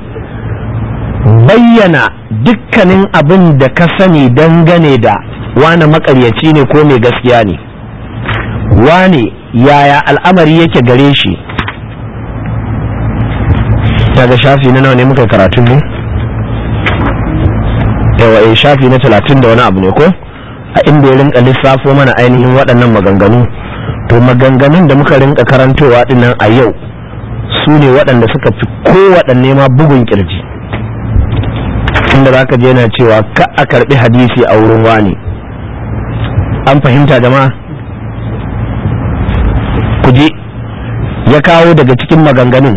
bayyana dukkanin abin da ka sani dangane da wane makaryaci ne ko mai gaskiya ne wane yaya al'amari yake gare shi daga shafi na nawa ne muka karatun ne yawa eh shafi na talatin da wani abu ne ko a inda ya rinka lissafo mana ainihin waɗannan maganganu to maganganun da muka rinka karantowa dinnan a yau su ne waɗanda suka fi kowaɗanne ma bugun kirji inda za ka je yana cewa ka a karɓi hadisi a wurin wani an fahimta jama'a ku je ya kawo daga cikin maganganun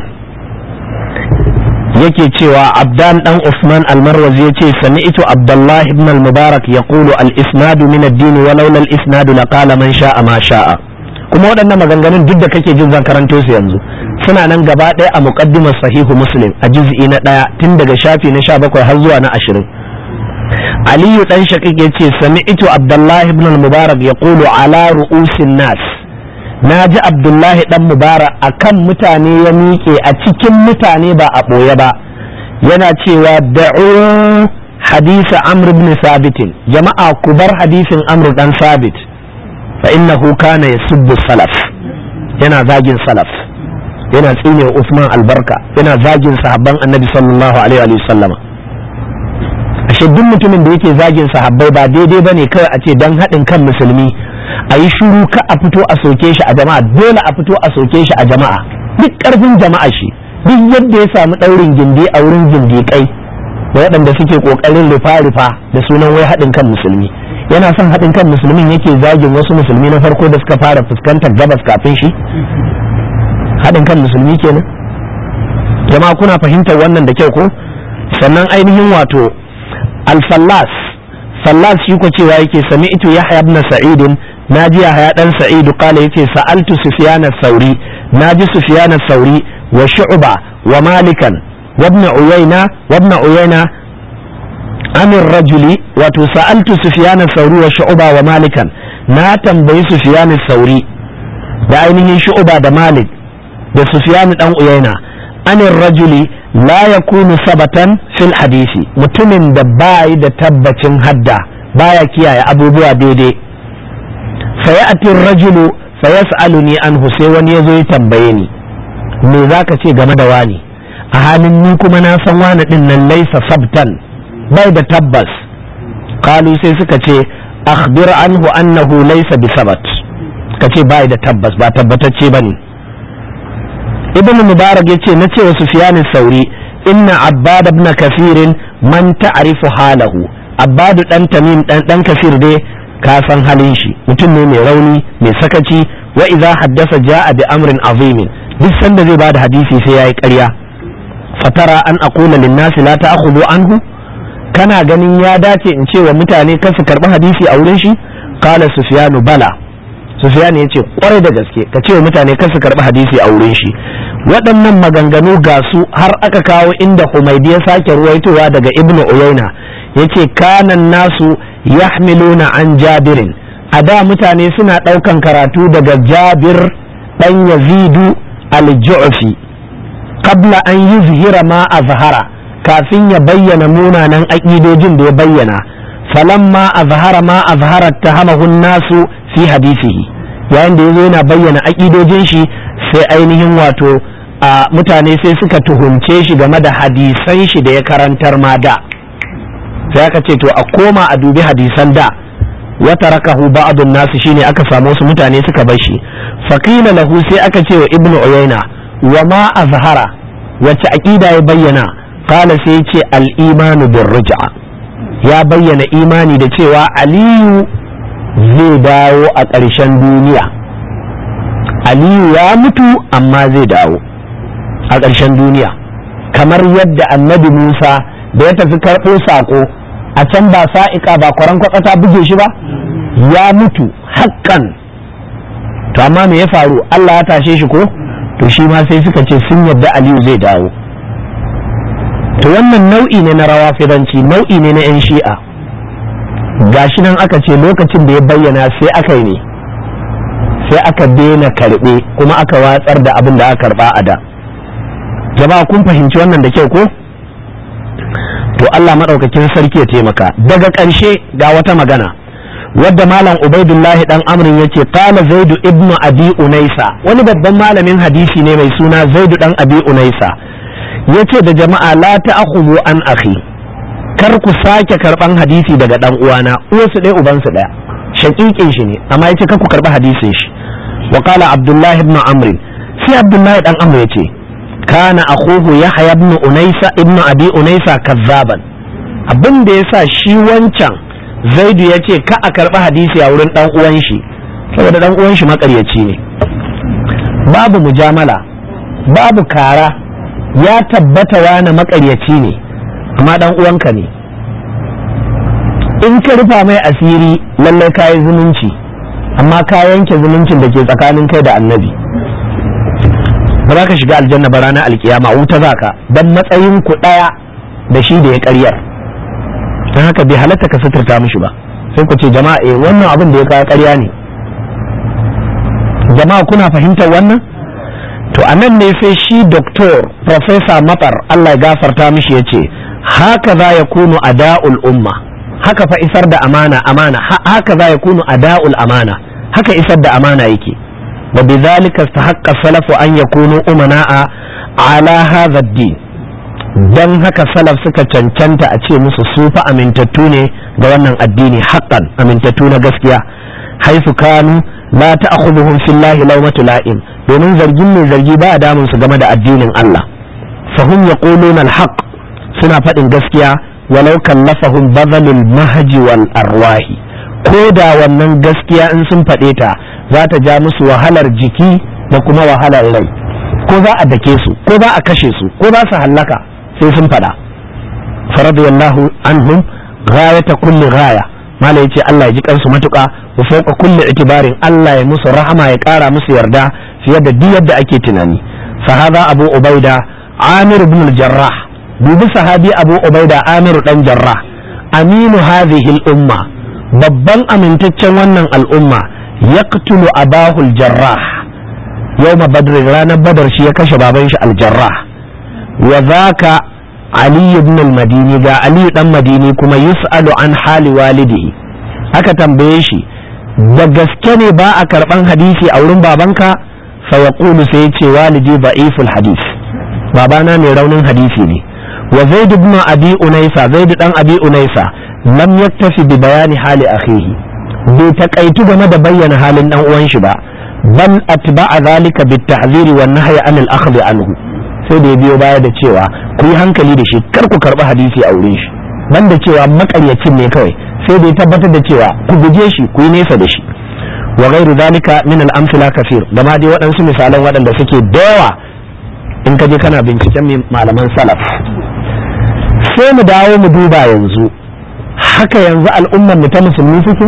yake cewa abdan dan usman almarwazi ya ce sami'tu abdullahi ibn al-mubarak yaqulu al-isnadu min ad-din wa laula al-isnadu laqala man sha'a ma sha'a kuma waɗannan maganganun duk da kake jin zan karanto su yanzu suna nan gaba ɗaya a muqaddimar sahihu muslim a juz'i na ɗaya tun daga shafi na sha bakwai har zuwa na ashirin aliyu dan shaqiq ya ce sami'tu abdullahi ibn al-mubarak yaqulu ala ru'usin nas na ji abdullahi dan mubarak akan mutane ya miƙe a cikin mutane ba a ɓoye ba yana cewa da'u hadisa amr ibn sabit jama'a ku bar hadisin amr dan sabit fa innahu kana yasubbu salaf yana zagin salaf yana tsine usman albarka yana zagin sahabban annabi sallallahu alaihi wa sallama ashe duk mutumin da yake zagin sahabbai ba daidai bane kawai a ce dan haɗin kan musulmi a yi shuru ka a fito a soke shi a jama'a dole a fito a soke shi a jama'a duk karfin jama'a shi duk yadda ya samu daurin gindi a wurin gindiƙai da waɗanda suke ƙoƙarin rufa-rufa da sunan wai haɗin kan musulmi yana son haɗin kan musulmin yake zagin wasu musulmi na farko da suka fara fuskantar gabas kafin shi haɗin kan musulmi kenan jama'a kuna fahimtar wannan da kyau ko sannan ainihin wato alfallas fallas shi ko cewa yake sami'tu yahya ibn sa'id naji yahya dan sa'id qala yace sa'altu sufyan ath-thauri naji sufyan ath-thauri wa shu'ba wa malikan wa ibn uyayna wa ibn uyayna an ar-rajuli wato sa'altu sufyan ath-thauri wa shu'ba wa malikan na tambayi sufyan ath-thauri da ainihin shu'ba da malik da sufyan dan uyayna an ar-rajuli la yakunu sabatan fil hadisi mutumin da bayi da tabbacin hadda baya kiyaye abubuwa daidai fayati rajulu fayas'aluni anhu sai wani yazo ya tambaye ni me zaka ce game da wani a halin ni kuma na san wani din nan laisa sabtan bai da tabbas qalu sai suka ce akhbir anhu annahu laysa bi sabat kace bai da tabbas ba tabbatacce bane ibn mubarak yace na ce wa sufyan sauri inna abbad ibn kasir man ta'rifu halahu abbad dan tamim dan dan kasir dai ka san halin shi mutum ne mai rauni mai sakaci wa idza haddasa ja'a bi amrin azim duk sanda zai bada hadisi sai yayi ƙarya fatara an aqula lin nasi la ta'khudhu anhu kana ganin ya dace in ce wa mutane kar su karbi hadisi a wurin shi qala sufyanu bala sufyan ya ce kwarai da gaske ka ce wa mutane kar su karbi hadisi a wurin shi waɗannan maganganu ga su har aka kawo inda humaidi ya sake ruwaitowa daga ibnu uyaina yace kanan nasu yahmiluna an jabirin a da mutane suna ɗaukan karatu daga jabir ɗan yazidu al-ju'fi qabla an yuzhira ma azhara kafin ya bayyana munanan aƙidojin da ya bayyana falamma azhara ma azhara tahamahu nasu fi hadisihi yayin da yazo yana bayyana aƙidojin shi sai ainihin wato a mutane sai suka tuhumce shi game da hadisan shi da ya karantar ma da sai aka ce to a koma a dubi hadisan da wata rakahu ba'dun nasu shine aka samu wasu mutane suka bar shi faqila lahu sai aka ce wa ibnu uyayna wa ma azhara wacce aqida ya bayyana qala sai ce al imanu bir ruj'a ya bayyana imani da cewa aliyu zai dawo a ƙarshen duniya aliyu ya mutu amma zai dawo a ƙarshen duniya kamar yadda annabi musa da ya tafi karɓo saƙo a can ba sa'iƙa ba kwaran kwatsata buge shi ba ya mutu haƙƙan to amma me ya faru allah ya tashe shi ko to shi ma sai suka ce sun yadda aliyu zai dawo to wannan nau'i ne na rawa firanci nau'i ne na 'yan shi'a gashi nan aka ce lokacin da ya bayyana sai aka yi ne sai aka daina karɓe kuma aka watsar da abin da aka karɓa a da jama'a kun fahimci wannan da kyau ko to Allah maɗaukakin sarki ya taimaka daga ƙarshe ga wata magana wadda malam ubaidullahi dan amrin yace qala zaidu ibnu abi unaisa wani babban malamin hadisi ne mai suna zaidu dan abi unaisa yace da jama'a la ta'khudhu an akhi kar ku sake karban hadisi daga dan uwana uwarsu ɗaya ubansu ɗaya shakikin shi ne amma yace kar ku karba hadisin shi wa qala abdullahi ibn amr sai abdullahi dan amr yace kana akhuhu yahya ibn unaysa ibn abi unaysa kazzaban abin da yasa shi wancan zaidu yace ka a karba hadisi a wurin dan uwan shi saboda dan uwan shi makaryaci ne babu mujamala babu kara ya tabbata wani makaryaci ne amma dan uwanka ne in ka rufa mai asiri lallai ka yi zumunci amma ka yanke zumuncin da ke tsakanin kai da annabi ba za ka shiga aljanna ba ranar alkiyama wuta za ka don matsayin ku ɗaya da shi da ya karyar don haka bai halatta ka suturta mishi ba sai ku ce jama'a eh wannan abin da ya kawo karya ne jama'a kuna fahimtar wannan to a nan ne sai shi doktor professor matar Allah ya gafarta mishi ya ce haka za ya kunu ada'ul umma haka fa isar da amana amana haka za ya kunu ada'ul amana haka isar da amana yake wa bidhalika istahaqqa salafu an yakunu umana'a ala hadha ad-din dan haka salaf suka cancanta a ce musu su fa amintattu ne ga wannan addini haqqan amintattu na gaskiya haifu kanu la ta'khudhuhum fillahi lawmatu la'im domin zargin mai zargi ba damun su game da addinin Allah fahum yaquluna al-haq suna faɗin gaskiya walau kallafahum badalul mahji wal arwahi ko da wannan gaskiya in sun faɗe ta za ta ja musu wahalar jiki da kuma wahalar rai ko za a dake su ko za a kashe su ko za su hallaka sai sun faɗa faradiyallahu anhum ghayata kulli ghaya mala yace Allah ya ji kansu matuƙa wa fawqa kulli itibarin Allah ya musu rahama ya ƙara musu yarda fiye da duk yadda ake tunani fa hadha abu ubaida amir ibn al-jarrah dubi sahabi abu ubaida amir dan jarrah aminu hadhihi al-umma babban amintaccen wannan al'umma yaqtulu abahu al-jarrah yawma badr ranar badar shi ya kashe baban shi al-jarrah wa zaka ali ibn al-madini ga ali dan madini kuma yus'alu an hali walidihi aka tambaye shi da gaske ne ba a karban hadisi a wurin babanka fa yaqulu sai ce walidi da'iful hadis babana mai raunin hadisi ne wa zaid ibn abi unaysa zaid dan abi unaysa lam yaktafi bi bayani hali akhihi bai takaitu game da bayyana halin dan uwan shi ba bal atba'a zalika bit tahziri wan nahyi anil akhdhi anhu sai da ya biyo baya da cewa ku yi hankali da shi kar ku karɓi hadisi a wurin shi ban da cewa makaryacin ne kawai sai da ya tabbatar da cewa ku guje shi ku yi nesa da shi wa ghairu zalika min al-amthila kafir da ma dai waɗansu misalan waɗanda suke da yawa in ka je kana binciken malaman salaf sai mu dawo mu duba yanzu haka yanzu al'ummar mu ta musulmi suke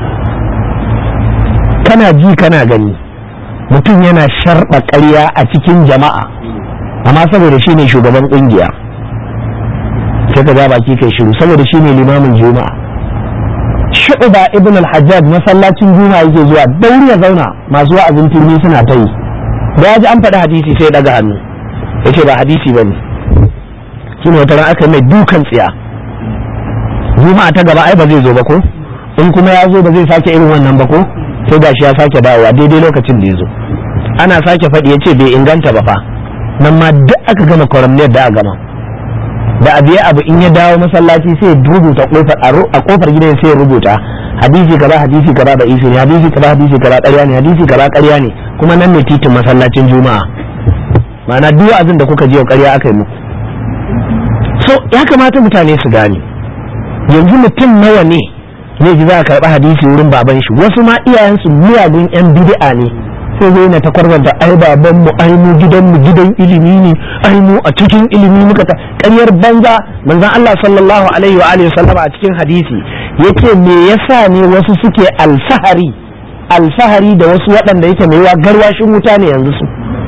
kana ji kana gani mutum yana sharɓa ƙarya a cikin jama'a amma saboda shi ne shugaban kungiya sai ka ga baki kai shiru saboda shi ne limamin juma'a shu'ba ibn al-hajjaj masallacin juma'a yake zuwa dauri ya zauna masu wa'azin turmi suna ta yi da ya ji an faɗi hadisi sai daga hannu ya ce ba hadisi ba ne shi ne wata ran aka mai dukan tsiya juma'a ta gaba ai ba zai zo ba ko in kuma ya zo ba zai sake irin wannan ba ko sai gashi ya sake dawowa daidai lokacin da ya zo ana sake faɗi ya ce bai inganta ba fa nan ma duk aka gama kwaramniyar da a gama da abu ya abu in ya dawo masallaci sai ya rubuta a kofar gidan sai ya rubuta hadisi kaza hadisi kaza da isi ne hadisi kaza hadisi kaza ƙarya ne hadisi kaza ƙarya ne kuma nan ne titin masallacin juma'a ma'ana duk wa'azin da kuka ji ƙarya aka yi muku so ya kamata mutane su gane yanzu mutum nawa ne zai ji za a karɓi hadisi wurin baban shi wasu ma iyayensu miyagun yan bid'a ne sai zai na ta kwarwanta ai baban mu ai mu gidan mu gidan ilimi ne ai mu a cikin ilimi muka ta ƙaryar banza manzon Allah sallallahu alaihi wa alihi sallama a cikin hadisi yace me yasa ne wasu suke alfahari alfahari da wasu waɗanda yake mai wa garwashin wuta ne yanzu su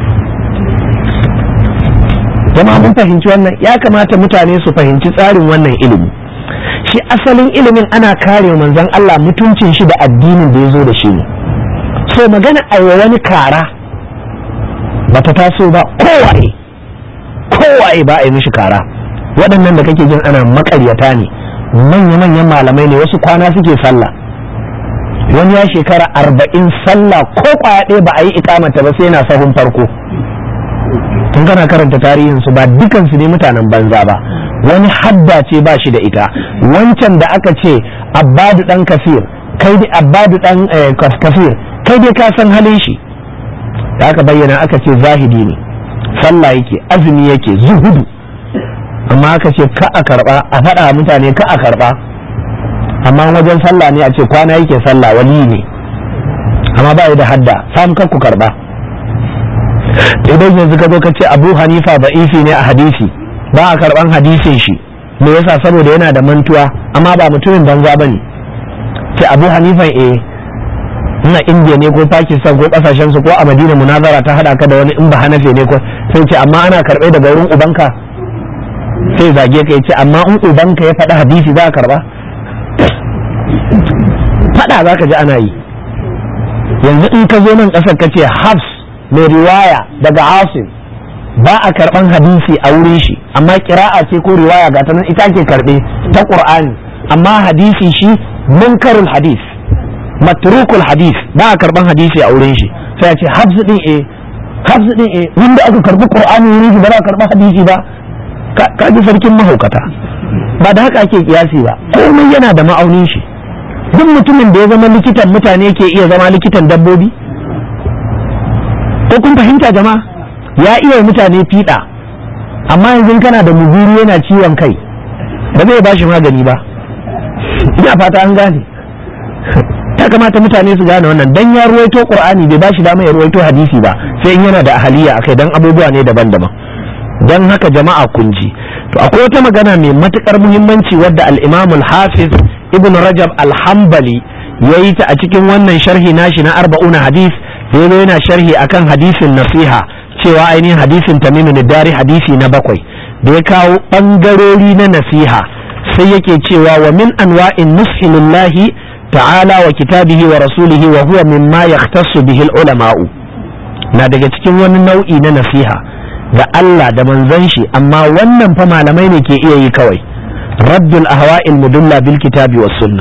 jama'a mun fahimci wannan ya kamata mutane su fahimci tsarin wannan ilimi shi asalin ilimin ana kare manzon Allah mutuncin shi da addinin da ya zo da shi ne so magana aiwa wani kara ba ta taso ba kowaye kowaye ba a yi mishi kara waɗannan da kake jin ana makaryata ne manya-manyan malamai ne wasu kwana suke sallah wani ya shekara arba'in sallah ko kwaya ɗaya ba a yi ikamata ba sai yana sahun farko tun kana karanta tarihinsu ba dukansu ne mutanen banza ba wani hadda ce ba shi da ita wancan da aka ce abbadu dan kafir kai da abbadu dan kafir kai dai ka san halin shi da aka bayyana aka ce zahidi ne sallah yake azumi yake zuhudu amma aka ce ka a karba a faɗa mutane ka a karba amma wajen sallah ne a ce kwana yake sallah wali ne amma ba da hadda sam ka ku karba idan yanzu ka zo ka ce abu hanifa ba'ifi ne a hadisi ba a karban hadisin shi me yasa saboda yana da mantuwa amma ba mutumin banza bane ce abu hanifa eh ina indiya ne ko pakistan ko kasashen su ko a madina munazara ta hada ka da wani in ba hanafe ne ko sai ce amma ana karbe daga wurin ubanka sai zage ka ce amma in ubanka ya faɗi hadisi za a karba faɗa za ka ji ana yi yanzu in ka zo nan ƙasar ka ce hafs mai riwaya daga asim ba a karban hadisi a wurin shi amma kira'a ce ko riwaya ga ta nan ita ke karbe ta qur'ani amma hadisi shi munkarul hadis matrukul hadis ba a karban hadisi a wurin shi sai a ce hafs din eh hafs din eh wanda aka karbi qur'ani wurin shi ba za a karba hadisi ba ka ji sarkin mahaukata ba da haka ake kiyasi ba komai yana da ma'aunin shi duk mutumin da ya zama likitan mutane ke iya zama likitan dabbobi ko kun fahimta jama'a ya iya mutane fiɗa amma yanzu kana da muzuru yana ciwon kai ba zai ba shi magani ba ina fata an gane ya kamata mutane su gane wannan dan ya ruwaito qur'ani bai ba shi dama ya ruwaito hadisi ba sai in yana da ahaliya akai dan abubuwa ne daban-daban dan haka jama'a kun ji to akwai wata magana mai matukar muhimmanci wadda al-Imam al-Hafiz Ibn Rajab al-Hanbali yayi ta a cikin wannan sharhi nashi na arba'una hadis da yana sharhi akan hadisin nasiha cewa ainihin hadisin tamimin dari hadisi na bakwai da ya kawo ɓangarori na nasiha sai yake cewa wa min anwa'in nushi lillahi ta'ala wa kitabihi wa rasulihi wa huwa mimma yahtassu bihi ulama'u na daga cikin wani nau'i na nasiha ga Allah da manzon shi amma wannan fa malamai ne ke iya yi kawai raddul ahwa'il mudulla bil kitabi was sunna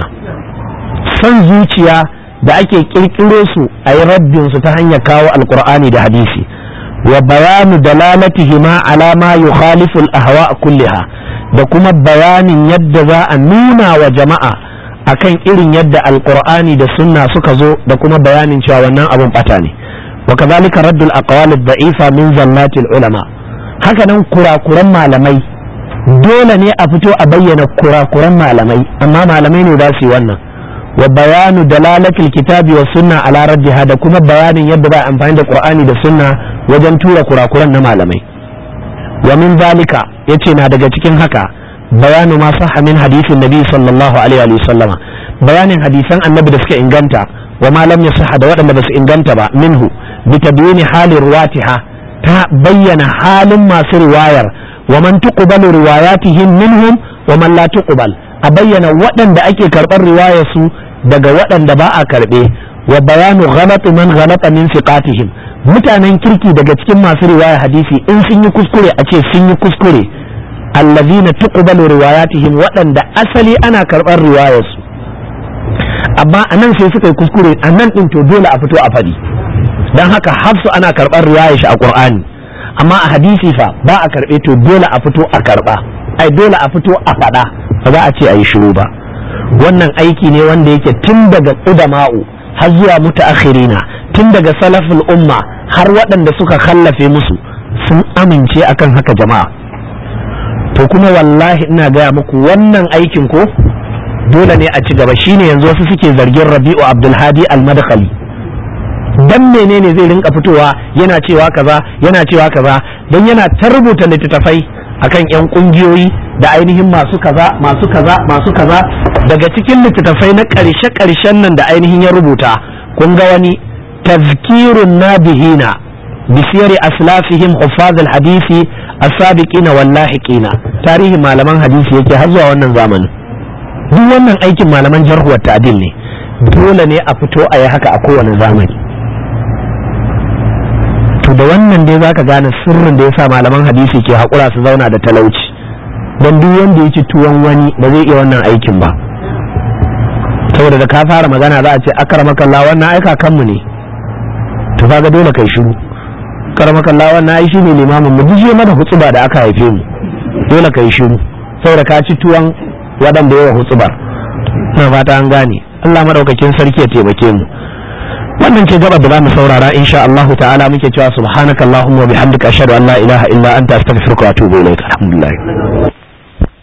san zuciya da ake kirkiro su a yi raddin su ta hanyar kawo alqur'ani da hadisi wa bayanu dalalatihima ala ma yukhalifu al-ahwa kulliha da kuma bayanin yadda za a nuna wa jama'a akan irin yadda alqur'ani da sunna suka zo da kuma bayanin cewa wannan abun bata ne wa kadhalika raddul aqwal ad-da'ifa min zallati ulama haka nan kurakuran malamai dole ne a fito a bayyana kurakuran malamai amma malamai ne za su yi wannan wa bayanu dalalatil kitabi wa sunna ala raddiha da kuma bayanin yadda ba amfani da qur'ani da sunna wajen tura kurakuran na malamai wa min zalika yace na daga cikin haka bayanu ma sahha min hadisin nabi sallallahu alaihi wa sallama bayanin hadisan annabi da suka inganta wa ma lam yasihha da waɗanda ba su inganta ba minhu bi tabyini halin ruwatiha ta bayyana halin masu riwayar wa man tuqbalu riwayatihim minhum wa man la tuqbal a bayyana waɗanda ake karɓar riwayar su daga waɗanda ba a karɓe wa bayanu ghalati man ghalata min siqatihim mutanen kirki daga cikin masu riwaya hadisi in sun yi kuskure a ce sun yi kuskure allazina tuqbalu riwayatihim waɗanda asali ana karɓar riwayar su amma anan sai suka yi kuskure anan din to dole a fito a faɗi dan haka hafsu ana karɓar riwayar shi a qur'ani amma a hadisi fa ba a karɓe to dole a fito a karɓa ai dole a fito a faɗa ba za a ce a yi shiru ba wannan aiki ne wanda yake tun daga ƙudama'u har zuwa mutaakhirina tun daga salaful umma har waɗanda suka kallafe musu sun amince akan haka jama'a to kuma wallahi ina gaya muku wannan aikin ko dole ne a ci gaba shine yanzu wasu suke zargin rabi'u abdulhadi al-madkhali dan menene zai rinka fitowa yana cewa kaza yana cewa kaza dan yana ta rubuta littattafai akan yan kungiyoyi da ainihin masu kaza masu kaza masu kaza daga cikin littattafai na ƙarshe ƙarshen nan da ainihin ya rubuta kun ga wani tazkirun nabihina bisiyari aslafihim huffaz hadisi as-sabiqina wal lahiqina tarihin malaman hadisi yake har zuwa wannan zamanin duk wannan aikin malaman jarhu wa ta'dil ne dole ne a fito a yi haka a kowane zamani to da wannan dai zaka gane sirrin da yasa malaman hadisi ke haƙura su zauna da talauci don duk wanda ya ci tuwon wani ba zai iya wannan aikin ba saboda da ka fara magana za a ce akaramakalla wannan aika kanmu ne to kaga dole kai shiru akaramakalla wannan ai shine limamin mu duk mana hutsuba da aka haife mu dole kai shiru saboda ka ci tuwon waɗanda yawa hutsubar na fata an gane Allah madaukakin sarki ya taimake mu wannan ce gaba da zamu saurara insha Allah ta'ala muke cewa subhanakallahumma wa bihamdika ashhadu an la ilaha illa anta astaghfiruka wa atubu ilaik alhamdulillah